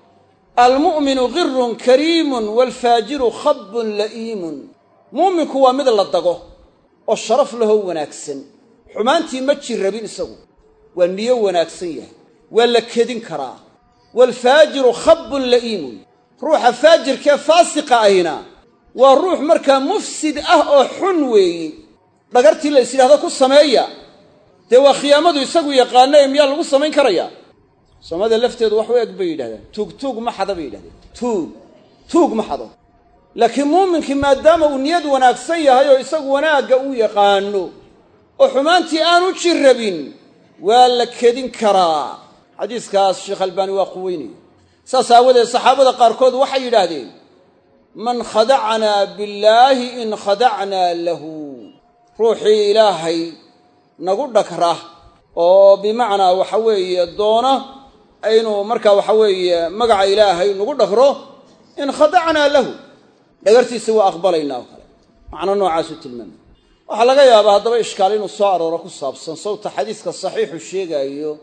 Speaker 1: almu'minu girun kariimun waalfaajiru khabbun la'iimun mu'minku waa mid la dago oo sharaf lahoo wanaagsan xumaantii ma jirrabin isagu waa niyo wanaagsan yahay waa la kedin karaa waalfaajiru khabbun la'iimun ruuxa faajirkee faasiqa ahina waa ruux markaa mufsid ah oo xun weeyi dhagartii la is yidhahdo ku sameeya dee waa khiyaamadu isagu yaqaana ee miyaa lagu samayn karayaa soomaalida lafteedu wax u eg bay yidhahdaan tuug tuug ma xada bay yidhahdeen tuug tuug ma xado laakiin muuminkii maadaama uu niyad wanaagsan yahay oo isagu wanaagga uu yaqaano oo xumaantii aanu jirrabin waa la kedin karaa xadiiskaas sheekh albaani waa quweynaya saas aawadeed saxaabada qaarkood waxay yidhaahdeen man khadacnaa billaahi in khadacnaa lahu ruuxii ilaahay nagu dhagra oo bimacnaa waxa weeye doona inuu markaa waxa weeye magaca ilaahay nagu dhagro in khadacnaa lahu dhagartiisa waa aqbalaynaa oo kale macno noocaasu tilmaamay waxaa laga yaabaa haddaba ishkaal inuu soo arooro ku saabsan sawta xadiiska saxiixu sheegaayo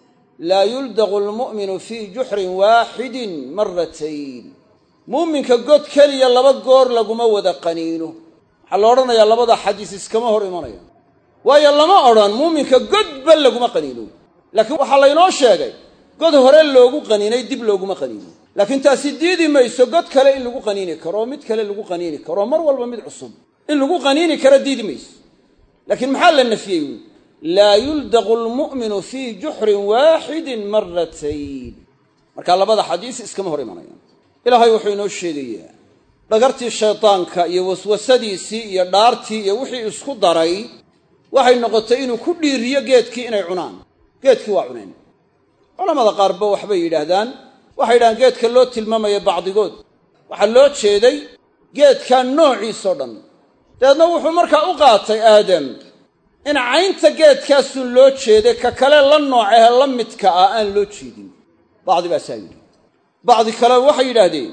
Speaker 1: laa yuldaqu almu'minu fii juxrin waaxidin maratayn muuminka god keliya laba goor laguma wada qaniino waxaa la odhanayaa labada xadiis iskama hor imanaya waayo lama odhan muuminka godba laguma qaniino laakiin waxaa laynoo sheegay god hore loogu qaniinay dib looguma qaniino laakiin taasi diidi mayso god kale in lagu qaniini karo oo mid kale lagu qaniini karo mar walba mid cusub in lagu qaniini karo diidi mayso laakiin maxaa la nafiyey laa yuldaqu almu'minu fii juxrin waaxidin maratayn marka labada xadiis iskama hor imanayaan ilaahay wuxuu inoo sheegayaa dhagartii shaydaanka iyo waswasadiisii iyo dhaartii iyo wixii isku daray waxay noqotay inuu ku dhiiriyo geedkii inay cunaan geedkii waa cuneen culamada qaarba waxbay yidhaahdaan waxay yidhahdaan geedka loo tilmaamaya bacdigood waxaa loo jeeday geedkaa noociisoo dhan dabeedna wuxuu markaa u qaatay aadam in caynta geedkaasun loo jeeday ka kale la noocehe la midka ah aan loo jeedin bacdi baasaa yidhi bacdi kale waxay yidhaahdeen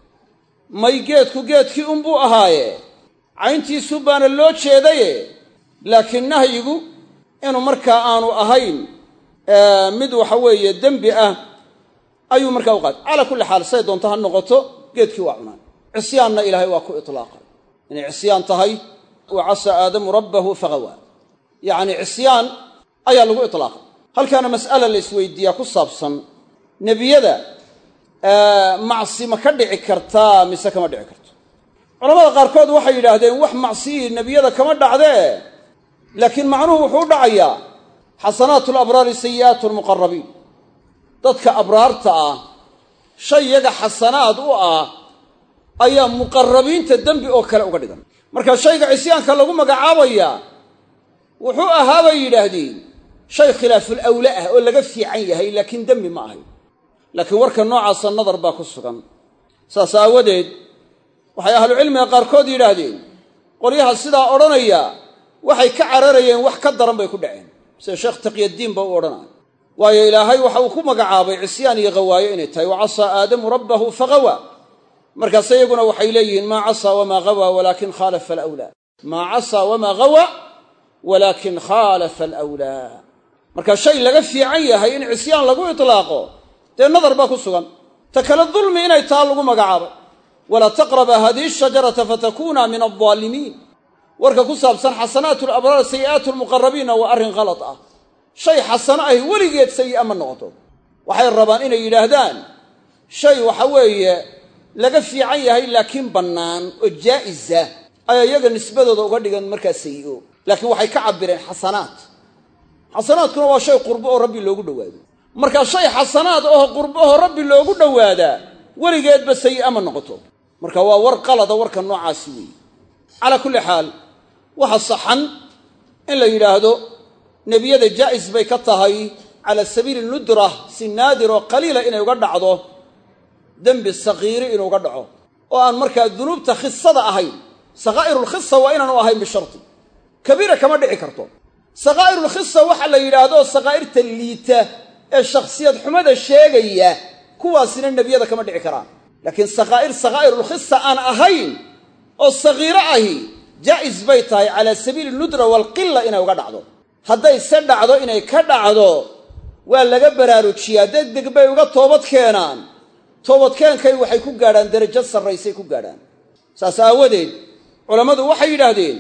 Speaker 1: may geedku geedkii unbuu ahaaye cayntiisu baana loo jeedaye laakiin nahyigu inuu markaa aanu ahayn mid waxa weeye dembi ah ayuu markaa u qaatay calaa kulli xaal say doonto ha noqoto geedkii waa cunaan cisyaanna ilaahay waa ku itlaaqay inay cisyaan tahay wa casaa aadamu rabbahu faqawaa yacni cisyaan ayaa lagu itlaaqay halkaana mas'ala la isweydiiyaa ku saabsan nebiyada macsi ma ka dhici kartaa mise kama dhici karto culamada qaarkood waxay yidhaahdeen wax macsiyii nebiyada kama dhacdee laakiin macnuhu wuxuu u dhacayaa xasanaatu alabraari sayi'aatu almuqarabiin dadka abraarta ah shay yaga xasanaad u ah ayaa muqarabiinta dembi oo kale uga dhigan marka shayga cisyaanka lagu magacaabayaa wuxuu ahaa bay yidhaahdeen shay khilaaful awle ah oo laga fiican yahay laakiin dembi ma ahay laakiin warka noocaasa nadar baa ku sugan saas aawadeed waxay ahlucilmiga qaarkood yidhaahdeen qolyaha sidaa odhanaya waxay ka cararayeen wax ka daran bay ku dhaceen sida sheekh taqyaddiin ba u odhanaya waayo ilaahay waxa uu ku magacaabay cisyaan iyo hawaayo inay tahay wa casaa aadamu rabbahu faqawaa markaase iyaguna waxay leeyihiin maa casaa wamaa hawaa walaakin khaalafa alawlaa maa casaa wamaa hawa walaakin khaalafa alawlaa marka shay laga fiican yahay in cisyaan lagu itlaaqo dee nadar baa ku sugan ta kale dulmi inay taa lagu magacaabay walaa taqraba hadihi shajarata fatakuuna min aldaalimiin warka ku saabsan xasanaatu alabraar sayi'aatu almuqarabiinna waa arrin khalad ah shay xasano ahi weligeed sayi'a ma noqoto waxay rabaan inay yidhaahdaan shay waxa weeye laga fiican yahay laakiin bannaan oo jaa'isa ayaa iyaga nisbadooda uga dhigan markaa sayi'o laakiin waxay ka cabbireen xasanaat xasanaadkuna waa shay qurbo oo rabbi loogu dhowaado marka shay xasanaad oo qurbaho rabbi loogu dhowaadaa weligeedba sayi'a ma noqoto marka waa war qalada warka noocaasi weeye calaa kulli xaal waxa saxan in la yidhaahdo nebiyada jaa'is bay ka tahay cala sabiili nudra si naadir oo qaliila inay uga dhacdo dembi sakiiri inuu uga dhaco oo aan markaa dunuubta khisada ahayn sakhaa'irulkhisa waa inaanu ahayn bisharti kabiira kama dhici karto sakhaa'irulkhisa waxa la yidhaahdo sakhaa'irta liita ee shakhsiyad xumada sheegaya kuwaasina nebiyada kama dhici karaan laakiin sakhaa'ir sakhaa'irulkhisa aan ahayn oo sakiiro ahi jaa'is bay tahay calaa sabiili nudra waalqila inay uga dhacdo hadday se dhacdo inay ka dhacdo waa laga baraarujiyaa degdeg bay uga toobad keenaan toobadkeenkay waxay ku gaadhaan derajo sarraysay ku gaadhaan saas aawadeed culammadu waxay yidhaahdeen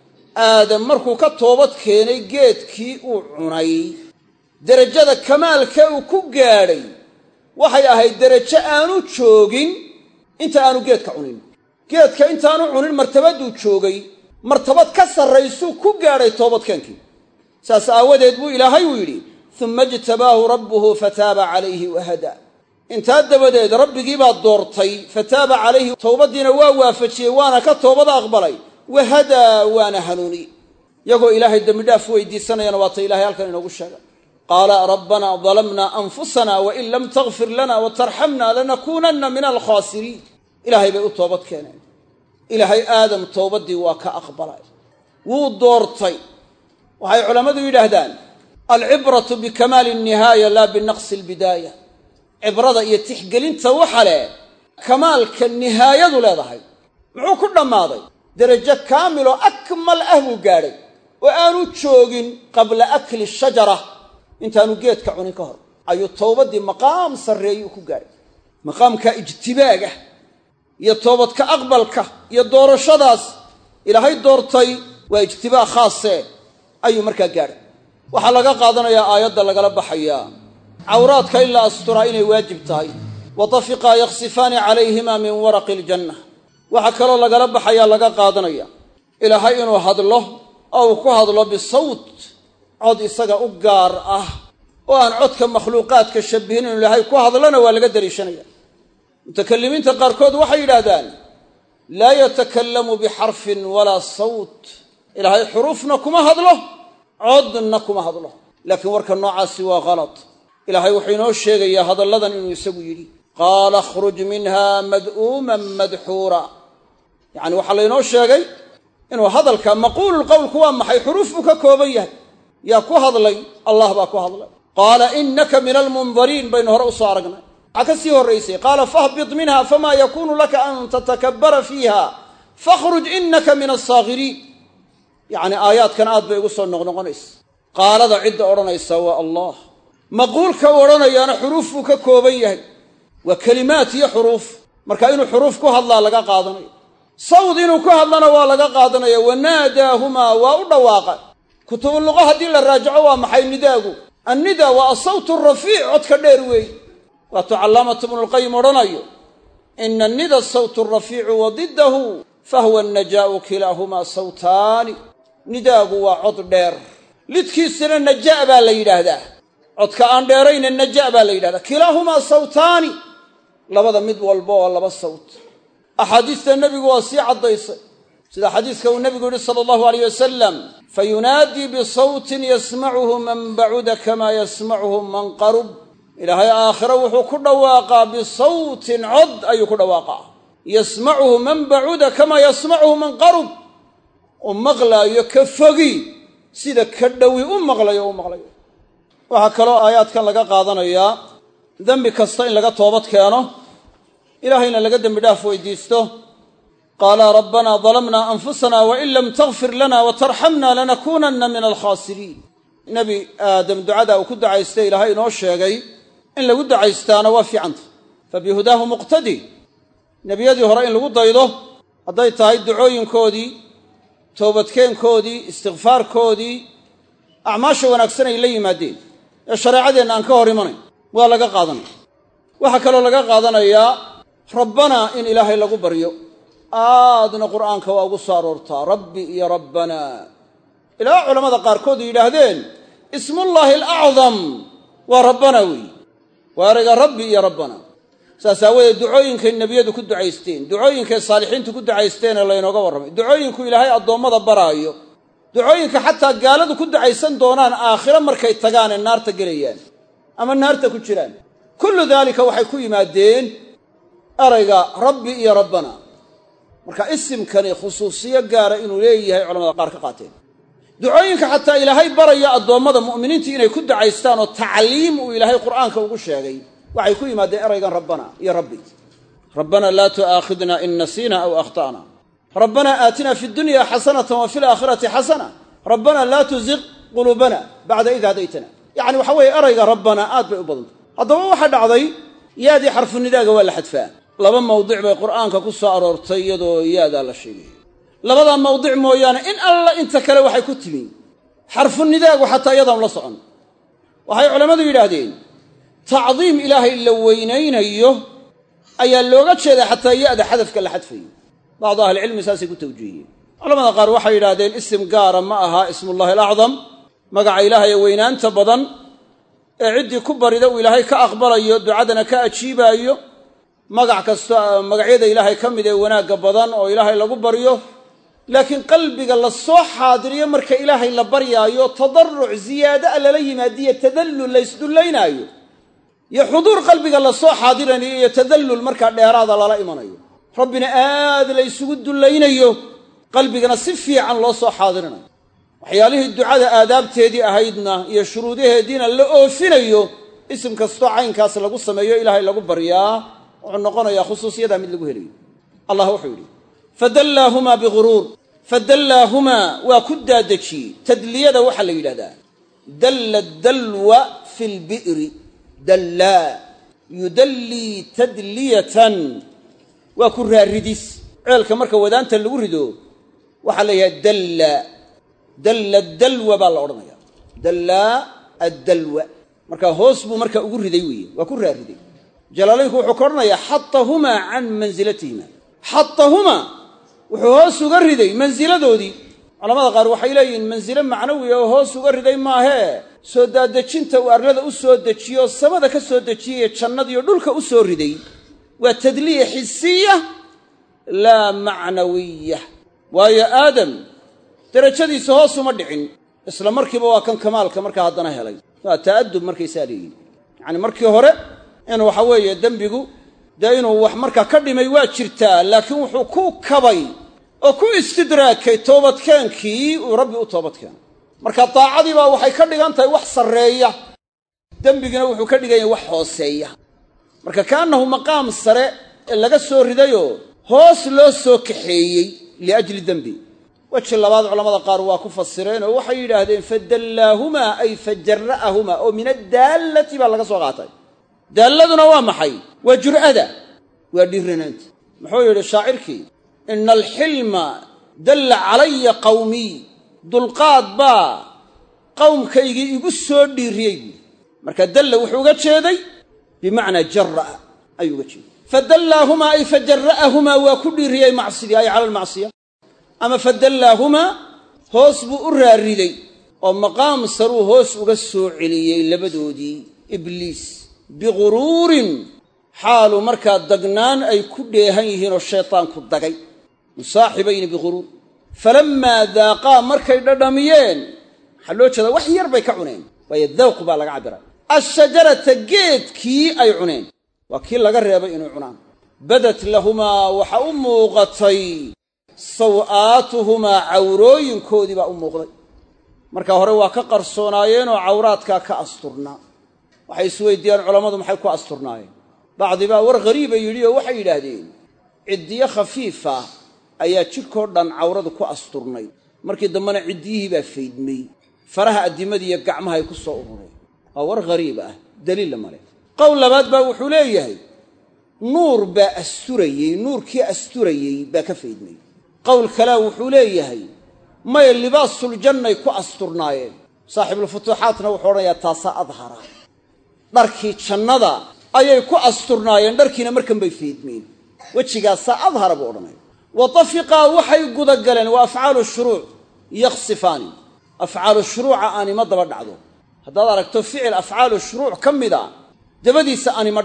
Speaker 1: aadam markuu ka toobad keenay geedkii uu cunay derajada kamaalka uu ku gaadhay waxay ahayd derajo aanu joogin inta aanu geedka cunin geedka intaanu cunin martabaduu joogay martabad ka sarraysuu ku gaadhay toobadkeenkii saas aawadeed buu ilaahay uu yidhi uma ijtabaahu rabbuhu fataaba calayhi wahadaa intaa dabadeed rabbigii baa doortay fataaba calayhi towbaddiina waa waafajiyey waana ka toobada aqbalay wahadaa waana hanuuni iyagoo ilaahay dembidhaaf weydiisanayana waata ilahay halkan inoogu sheega qaala rabbanaa dalamnaa anfusana wain lam takfir lana watarxamna lanakuunanna min alkhaasiriin ilaahay bay u toobad keeneen ilaahay aadam towbaddii waa ka aqbalay wuu doortay waxay culammadu yidhaahdaan alcibratu bikamaali alnihaaya laa binaqsi albidaaya cibrada iyo tixgelinta waxa leh kamaalka nihaayadu leedahay muxuu ku dhammaaday derajo kaamiloo akmal ah buu gaadhay oo aanu joogin qabla akli shajara intaanu geedka cunin ka hor ayuu towbaddii maqaam sarreeyuu ku gaadhay maqaamka ijtibaaga iyo toobadka aqbalka iyo doorashadaas ilaahay doortay waa ijtibaa khaase ayuu markaa gaadhay waxaa laga qaadanayaa aayadda lagala baxayaa cawraadka in la asturaa inay waajib tahay wa tafiqaa yakhsifaani calayhimaa min waraqi aljanna waxaa kaloo lagala baxayaa laga qaadanaya ilaahay inuu hadlo oo uu ku hadlo bisawt cod isaga u gaar ah oo aan codka makhluuqaadka shabihin inuu ilaahay ku hadlona waa laga daliishanaya mutakalimiinta qaarkood waxay yidhaahdaan laa yatakallamu bixarfin walaa sawt ilaahay xuruufna kuma hadlo codna kuma hadlo laakiin warka noocaasi waa halad ilaahay wuxuu inoo sheegayaa hadalladan inuu isagu yidhi qaala akhruj minha mad'uuman madxuura yacni waxaa laynoo sheegay inuu hadalka maquululqowlku waa maxay xuruuf buu ka kooban yahay yaa ku hadlay allah baa ku hadlay qaala innaka min almundariin baynu hore usoo aragnay waxaa ka sii horraysay qaala fahbit minha famaa yakuunu laka an tatakabbara fiiha fakhruj innaka min alsaakhiriin yacni aayaadkan aad bay ugu soo noqnoqonaysa qaalada cidda odhanaysa waa allah maquulka u odhanayaana xuruuf buu ka kooban yahay waa kelimaad iyo xuruuf marka inuu xuruuf ku hadlaa laga qaadanayo sawd inuu ku hadlana waa laga qaadanaya wanaadaahumaa waa u dhawaaqa kutubu luqa haddii la raajaco waa maxay nidaagu annida waa asawtu rafiic codka dheer weey waatuu callaamatu ibnulqayim odhanayo ina annida sawtu rafiicu wa diddahu fahuwa annajaa'u kilaahumaa sawtaani nidaagu waa cod dheer lidkiisana naja' baa la yidhaahdaa codka aan dheerayna naja' baa la yidhahdaa kilaahumaa sawtaani labada mid walba oo laba sawt axaadiista nebigu waa sii caddaysay sida xadiiska uu nebigu yihi sala allahu alayh wasalam fayunaadii bisawtin yasmacuhu man bacuda kamaa yasmacuhu man qarub ilaahay aakhiro wuxuu ku dhawaaqaa bisawtin cod ayuu ku dhawaaqaa yasmacuhu man bacuda kamaa yasmacuhu man qarub u maqlaayo ka fogi sida ka dhowi u maqlayo u maqlayo waxaa kaloo aayaadkan laga qaadanayaa dembi kasta in laga toobad keeno ilaahayna laga dembi dhaaf weydiisto qaala rabbanaa dalamnaa anfusana wain lam takfir lana watarxamna lanakuunanna min alkhaasiriin nebi aadam ducada uu ku ducaystay ilaahay inoo sheegay in lagu ducaystaana waa fiicanta fabihudaahu muqtadi nebiyadii hore in lagu daydo hadday tahay ducooyinkoodii toobadkeenkoodii istikfaarkoodii acmaasha wanaagsan ay la yimaadeen ee shareecadeenna aan ka hor imanayn waa laga qaadanaya waxaa kaloo laga qaadanayaa rabbanaa in ilaahay lagu baryo aadna qur'aanka waa ugu soo aroortaa rabbi iyo rabbanaa ilaa culammada qaarkood yidhaahdeen ismullaahi alacdam waa rabbanaa weeye waa erayga rabbi iyo rabbanaa saas aawadeed ducooyinkay nebiyadu ku ducaysteen ducooyinkay saalixiintu ku ducaysteenee laynooga warramay ducooyinku ilaahay addoommada baraayo ducooyinka xataa gaaladu ku ducaysan doonaan aakhiro markay tagaanee naarta gelayaan ama naarta ku jiraan kullu daalika waxay ku yimaadeen erayga rabbi iyo rabbana marka isimkani khusuusiyo gaara inuu leeyahay culamada qaar ka qaateen ducooyinka xataa ilaahay baraya addoommada mu'miniinta inay ku ducaystaan oo tacliim uu ilaahay qur'aanka ugu sheegay waxay ku yimaadeen eraygan rabbana iyo rabbi rabbana laa tu'aakhidna in nasiina aw akhta'na rabbana aatina fi dunya xasanatan wa fi laakhirati xasana rabbana laa tuziq quluubana bacda id hadaytana yacni waxa weeye erayga rabbana aad bay u badantay haddaba waxaa dhacday yaadii xarfunidaaga waa la xadfaa laba mawdic bay qur'aanka ku soo aroortay iyadoo yaadaa la sheegay labadaa mawdic mooyaane in alla inta kale waxay ku timi xarfunidaagu xataa iyadaan la socon waxay culammadu yidhaahdeen tacdiim ilaahay la weynaynayo ayaa looga jeedaa xataa ya'da xadafka la xadfayo bacdu ahlicilmi saasay ku tawjiihiyeen culamada qaar waxay yidhahdeen isim gaara ma aha ismullahi alacdam magaca ilaahay ee weynaanta badan ee ciddii ku barida uu ilaahay ka aqbalayo ducadana ka ajiibaayo magac kasta magacyada ilaahay ka mid ee wanaagga badan oo ilaahay lagu baryo laakiin qalbiga la soo xaadiriyo marka ilaahay la baryaayo tadaruc ziyaada a lala yimaadiyo tadallul la ysdullaynaayo iyo xuduur qalbiga la soo xaadiranayo iyo tadallul markaa dheeraada lala imanayo rabbina aad la ysugu dullaynayo qalbigana si fiican loo soo xaadirinayo waxyaalihii ducada aadaabteedii ahaydna iyo shuruudaheediina la oofinayo isim kastoo caynkaas lagu sameeyo ilaahay lagu baryaa wuxuu noqonayaa khusuusiyadaa mid lagu helayo allah wuxuu yidhi fadallaahumaa biguruur fadallaahumaa waa ku daadejiyey tadliyada waxaa la yidhahdaa dalla dalwa fi lbi'ri dallaa yudallii tadliyatan waa ku raaridis ceelka marka wadaanta lagu rido waxaa la yidhahda dalla dalla dalwa baa la odhanaya dallaa addalwa marka hoos buu marka ugu riday weeye waa ku raariday jalaalaynku wuxuu ka odhanayaa xatahumaa can mansilatihima xatahumaa wuxuu hoos uga riday mansiladoodii culamada qaar waxay leeyihiin mansilo macnawiya oo hoos uga riday maahee soo daadejinta uu arlada u soo dejiyo oo samada ka soo dejiyay jannadiiyo dhulka u soo riday waa tadliya xisiya laa macnawiya waayo aadam derajadiisa hoos uma dhicin isla markiiba waa kan kamaalka markaa haddana helay waa ta'adub markaysaa leeyihin yacani markii hore in waxa weeye dembigu dee inuu wax markaa ka dhimay waa jirtaa laakiin wuxuu ku kabay oo ku istidraakay toobadkeenkii uu rabbi u toobadkeenay marka daacadii baa waxay ka dhigan tahay wax sarreeya dembigina wuxuu ka dhigan yahay wax hooseeya marka kaannahu maqaam sare ee laga soo ridayoo hoos loo soo kaxeeyey liajli dembi weji labaad culamada qaar waa ku fasireen oo waxay yidhaahdeen fadallaahumaa ay fajara'ahumaa oo min addaallati baa laga soo qaatay daalladuna waa maxay waa jur'ada waa dhiiranaanta muxuu yidhi shaacirkii ina alxilma dalla calaya qawmiy dulqaad baa qowmkaygii igu soo dhiiriyey buui marka dalla wuxuu uga jeeday bimacnaa jara'a ayuu uga jeeday fadallaahumaa ay fajara'ahumaa waa ku dhiiriyey macsidii ay cala almacsiya ama fadallaahumaa hoos buu u raariday oo maqaam saruu hoos uga soo celiyey labadoodii ibliis biguruurin xaalu markaa dagnaan ay ku dheehan yihiin oo shaytaanku dagay musaaxibayni biguruur falammaa daaqaa markay dhadhamiyeen waxaa loo jeedaa wax yar bay ka cuneen waayo dawq baa laga cabbiray ashajarata geedkii ay cuneen waa kii laga reebay inay cunaan badat lahumaa waxa u muuqatay saw'aatuhumaa cawrooyinkoodii baa u muuqday marka hore waa ka qarsoonaayeenoo cawraadkaa ka asturnaa waxay isweydiiyaan culammadu maxay ku asturnaayeen bacdibaa war ghariiba yidhi oo waxay yidhaahdeen ciddiyo khafiifa ayaa jidhkoo dhan cawradu ku asturnay markii dambena ciddiyihii baa faydmay faraha addimadii iyo gacmahay ku soo urureen waa war ghariib ah daliilla male qowl labaad baa wuxuu leeyahay nuur baa asturayey nuurkii asturayey baa ka faydmay qowl kalea wuxuu leeyahay maya libaasuljannay ku asturnaayeen saaxibulfutuuxaatna wuxuu odhanayaa taasaa adhara dharkii jannada ayay ku asturnaayeen dharkiina markan bay faydmeen wejigaasaa adhara buu odhanaya wa tafiqaa waxay gudagaleen waa afcaalu shuruuc yaksifaani afcaalu shuruuca aanima daba dhacdo haddaad aragto ficil afcaalu shuruuc ka mida dabadiisa aanima dhacdo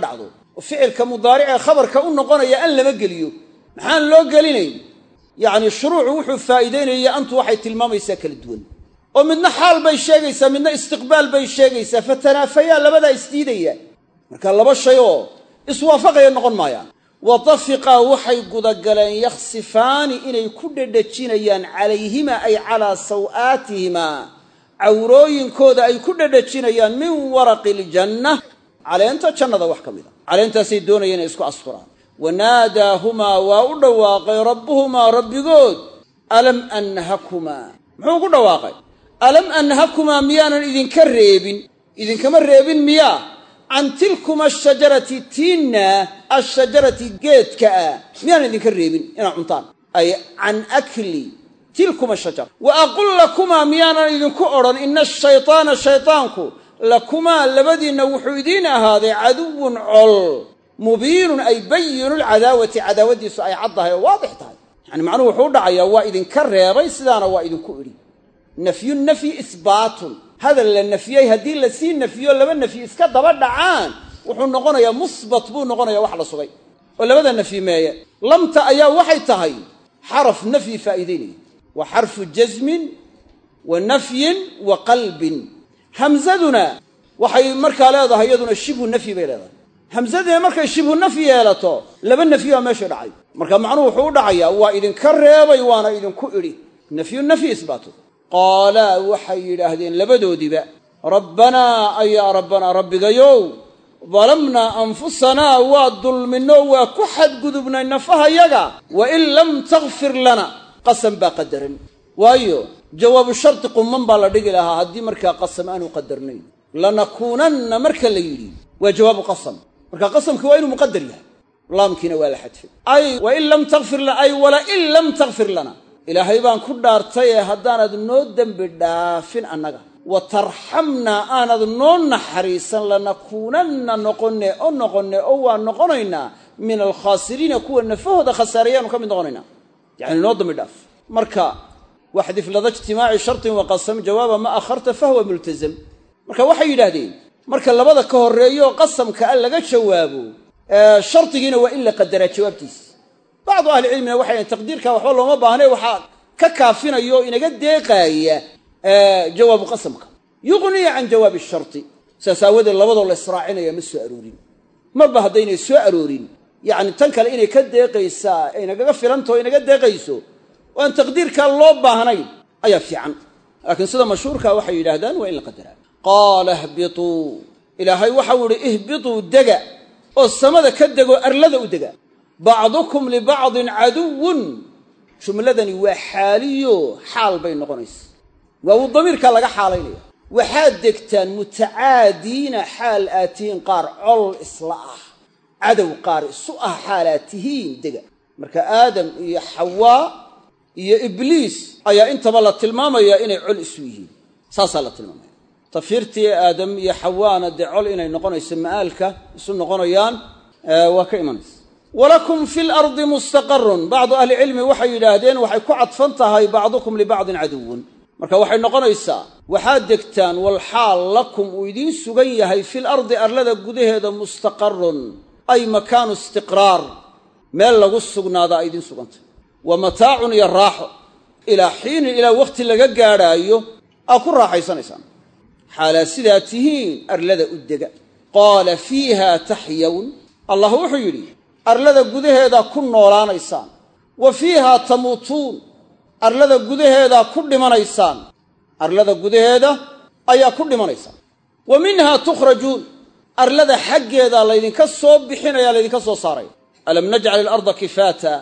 Speaker 1: oo ficilka mudaaric ee khabarka u noqonaya an lama geliyo maxaan loo gelinayn yacni shuruucu wuxuu faa'iidaynaya antu waxay tilmaamaysaa kala duwan oo midna xaal bay sheegaysaa midna istiqbaal bay sheegaysaa fatanaafayaa labadaa isdiidaya marka laba shay oo iswaafaqaya noqon maayaan watafiqaa waxay gudagaleen yakhsifaani inay ku dhedhejinayaan calayhima ay calaa saw'aatihimaa cawrooyinkooda ay ku dhedhejinayaan min waraqi iljanna caleenta jannada wax ka mid a caleentaasay doonayeen inay isku asturaan wanaadaahumaa waa u dhawaaqay rabbuhumaa rabbigood alam anhakumaa muxuu ku dhawaaqay alam anhakumaa miyaanan idinka reebin idinkama reebin miyaa can tilkuma ashajarati tiinna ashajarati geedka ah miyaanan idinka reebin inaad cuntaan ay can akli tilkuma ashajara wa aqul lakumaa miyaanan idinku odhan ina ashaytaana shaytaanku lakumaa labadiinna wuxuu idiin ahaaday caduwun col mubiinun ay bayinu lcadaawati cadaawadiisu ay caddahay oo waadix tahay yani macnuhu wuxuu u dhacayaa waa idinka reebay sidaana waa idinku idhi nafyu nafyi isbaatun hadal la nafyey haddii lasii nafiyo laba nafyi iska daba dhacaan wuxuu noqonayaa musbat buu noqonaya wax la sugay oo labada nafyi meeye lamta ayaa waxay tahay xaraf nafyi faa'iidaynaya wa xarfu jasmin wa nafyin wa qalbin hamzaduna waxay markaa leedahay iyaduna shibhu nafyi bay leedahay hamzadina markay shibhu nafyi yeelato laba nafyi baa meesha dhacay marka macnuhu wuxuu u dhacayaa waa idinka reebay waana idinku idhi nafyu nafyi isbaatu qaalaa waxay yidhaahdeen labadoodiiba rabbanaa ayaa rabbanaa rabbigayow dalamnaa anfusanaa waa dulminoo waa ku xadgudubnay nafahayaga wa in lam takfir lana qasam baa qadaran waayo jawaabu shardi qumman baa la dhigi lahaa haddii markaa qasam aanu qadarnayn lanakuunanna marka la yidhi waa jawaabu qasam marka qasamkii waa inuu muqadar yahay laamkiina waa la xadfay ay wain lam takfir lana ay walain lam takfir lana ilaahay baan ku dhaartay ee haddaanad noo dembi dhaafin annaga wa tarxamnaa aanad noo naxariisan lanakuunanna noqonne oo noqonne oo waan noqonaynaa min alkhaasiriina kuwa nafahooda khasaareyaanu ka mid noqonaynaa yacni noo dambi dhaaf marka waxdif lada ijtimaaci shartin wa qasam jawaaba ma akharta fahwa multazam marka waxay yidhaahdeen marka labada ka horreeyo qasamka a laga jawaabo shardigiina waa in la qadaraa jawaabtiisa bacdu ahlicilmina waxay dhahen taqdiirka waxba looma baahnay waxaa ka kaafinaya oo inaga deeqaaya jawaabu qasamka yuqniya can jawaabi sharti saas aawadeed labadoo la israacinaya ma soo aroorin marba haddaynay soo aroorin yacni tan kale inay ka deeqaysaa inagaga filantaho inaga deeqayso oo aan taqdiirkaa loo baahnayn ayaa fiican laakiin sida mashhuurka waxay yidhaahdaan waa in la qadaraa qaala ihbituu ilaahay waxau idhi ihbituu dega oo samada ka degoo arlada u dega bacdukum libacdin caduwun jumladani waa xaaliyo xaal bay noqonaysa waa uu damiirkaa laga xaalaynaya waxaad degtaan mutacaadiina xaal aad tihiin qaar col isla ah cadow qaar isu ah xaalaad tihiin dega marka aadam iyo xawaa iyo ibliis ayaa intaba la tilmaamayaa inay col isu yihiin saasaa la tilmaamaya tafiirtii aadam iyo xawaana dee col inay noqonayso ma'aalka isu noqonayaan waa ka imanaysa walakum fi lardi mustaqarun bacdu ahlicilmi waxay yidhaahdeen waxay ku cadfan tahay bacdukum libacdin caduwun marka waxay noqonaysaa waxaad degtaan walxaal lakum uu idiin sugan yahay fil ardi arlada gudaheeda mustaqarun ay makaanu istiqraar meel lagu sugnaada ay idiin sugantay wa mataacun iyo raaxo ilaa xiinin ilaa wakhti laga gaadhaayo aa ku raaxaysanaysaan xaalaa sidaa tihiin arlada u dega qaala fiiha taxyawn allah wuxuu yidhi arlada gudaheedaa ku noolaanaysaan wa fiihaa tamuutuun arlada gudaheedaa ku dhimanaysaan arlada gudaheeda ayaa ku dhimanaysaan wa minhaa tukhrajuun arlada xaggeedaa laydinka soo bixinaya laydinka soo saaraya alam najcal ilarda kifaata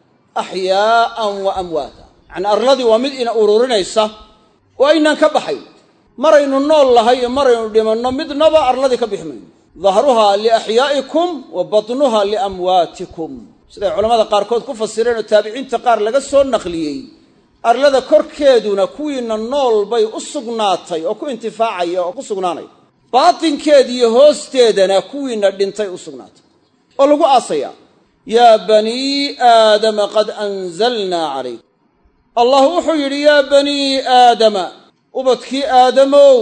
Speaker 1: axyaa'an wa amwaata yacnii arladii waa mid ina ururinaysa oo aynaan ka baxayn maraynu nool lahay iyo maraynu dhimanno midnaba arladii ka bixi mayno dahruhaa liaxyaa'ikum wa batnuha liamwaatikum siday culammada qaarkood ku fasireen oo taabiciinta qaar laga soo naqliyey arlada korkeeduna kuwiinna nool bay u sugnaatay oo ku intifaacaya oo ku sugnaanaya baatinkeediiyo hoosteedana kuwiinna dhintay u sugnaatay oo lagu aasayaa yaa banii aadama qad anzalnaa calaykum allah wuxuu yidhi yaa banii aadama ubadkii aadamow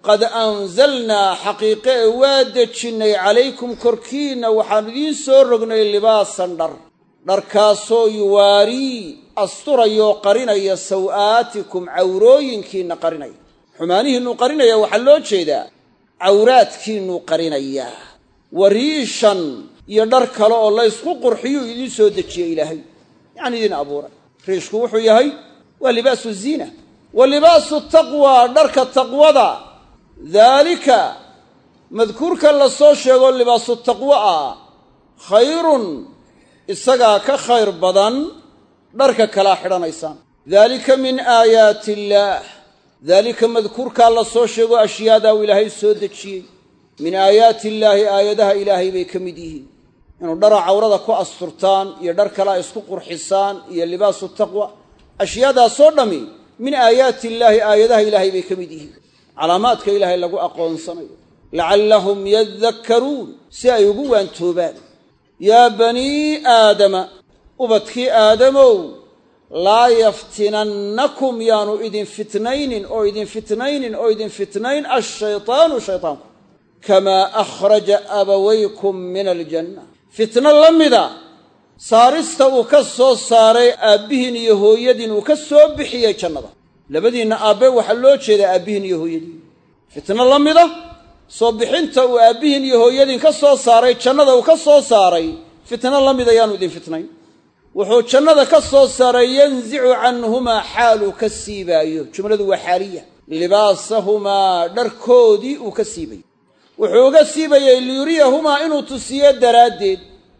Speaker 1: qad anzalnaa xaqiiqe ee waa dejinnay calaykum korkiinna waxaan idiin soo rognay libaasan dhar dharkaasoo yuwaarii asturayoo qarinaya saw'aatikum cawrooyinkiinna qarinaya xumaanihiinnuu qarinaya waxaa loo jeedaa cawraadkiinnuu qarinayaa wariishan iyo dhar kale oo laysku qurxiyuu idiin soo dejiyey ilaahay yacni idiin abuuray riishku wuxuu yahay waa libaasu ziina wa libaasu taqwa dharka taqwada daalika madkuurka la soo sheego libaasu taqwo ah khayrun isagaa ka khayr badan dharka kalaa xidhanaysaan daalika min aayaati illaah daalika madkuurkaa la soo sheego ashyaadaa uu ilaahay soo dejiyey min aayaati illaahi aayadaha ilaahay bay ka mid yihiin inuu dhara cawrada ku asturtaan iyo dhar kalea isku qurxisaan iyo libaasu taqwa ashyaadaasoo dhammi min aayaati illaahi aayadaha ilaahay bay ka mid yihiin calaamaadka ilaahay lagu aqoonsanayo lacallahum yadakkaruun si ay ugu waantoobaan yaa banii aadama ubadkii aadamow laa yaftinannakum yaanu idin fitnaynin oo idin fitnaynin oo idin fitnayn ashaytaanu shaytaanku kamaa akhraja abawaykum min aljanna fitno la mida saarista uu ka soo saaray aabbihiin iyo hooyadiin uu ka soo bixiyey jannada labadiinna aabbe waxaa loo jeedaa aabbihiin iyo hooyadiin fitno la mida soo bixinta uu aabbihiin iyo hooyadiin ka soo saaray jannada uu ka soo saaray fitno la mida yaanu idin fitnayn wuxuu jannada ka soo saaray yanzicu canhumaa xaaluu ka siibaayo jumladu waa xaaliya libaasahumaa dharkoodii uu ka siibay wuxuu uga siibayey liyuriyahumaa inuu tusiyo daraaddeed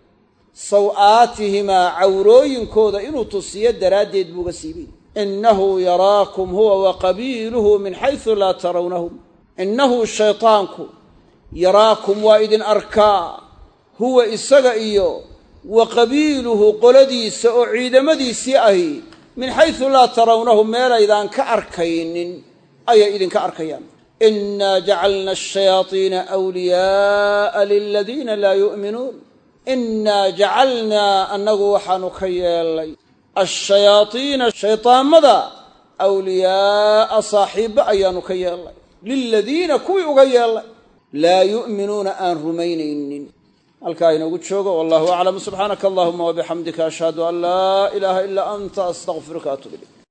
Speaker 1: saw'aatihimaa cawrooyinkooda inuu tusiyo daraaddeed buu uga siibay innahu yaraakum huwa wa qabiiluhu min xaysu laa tarawnahum innahu shaytaanku yaraakum waa idin arkaa huwa isaga iyo wa qabiiluhu qoladiisa oo ciidamadiisii ahi min xaysu laa tarawnahum meelaydaan ka arkaynin ayay idinka arkayaan inaa jacalna ashayaadiina wliyaaa liladiina laa yu'minuun innaa jacalnaa annagu waxaanu ka yeellay ashayaadiina shaydaamada awliyaa'a saaxiibba ayaanu ka yeellay liladiina kuwii uga yeellay laa yu'minuuna aan rumaynaynin halkaa inoogu joogo wallahu aclam subxaanaka allahuma wabixamdika ashhadu an laa ilaaha ilaa anta astaqfiruka atub ilayk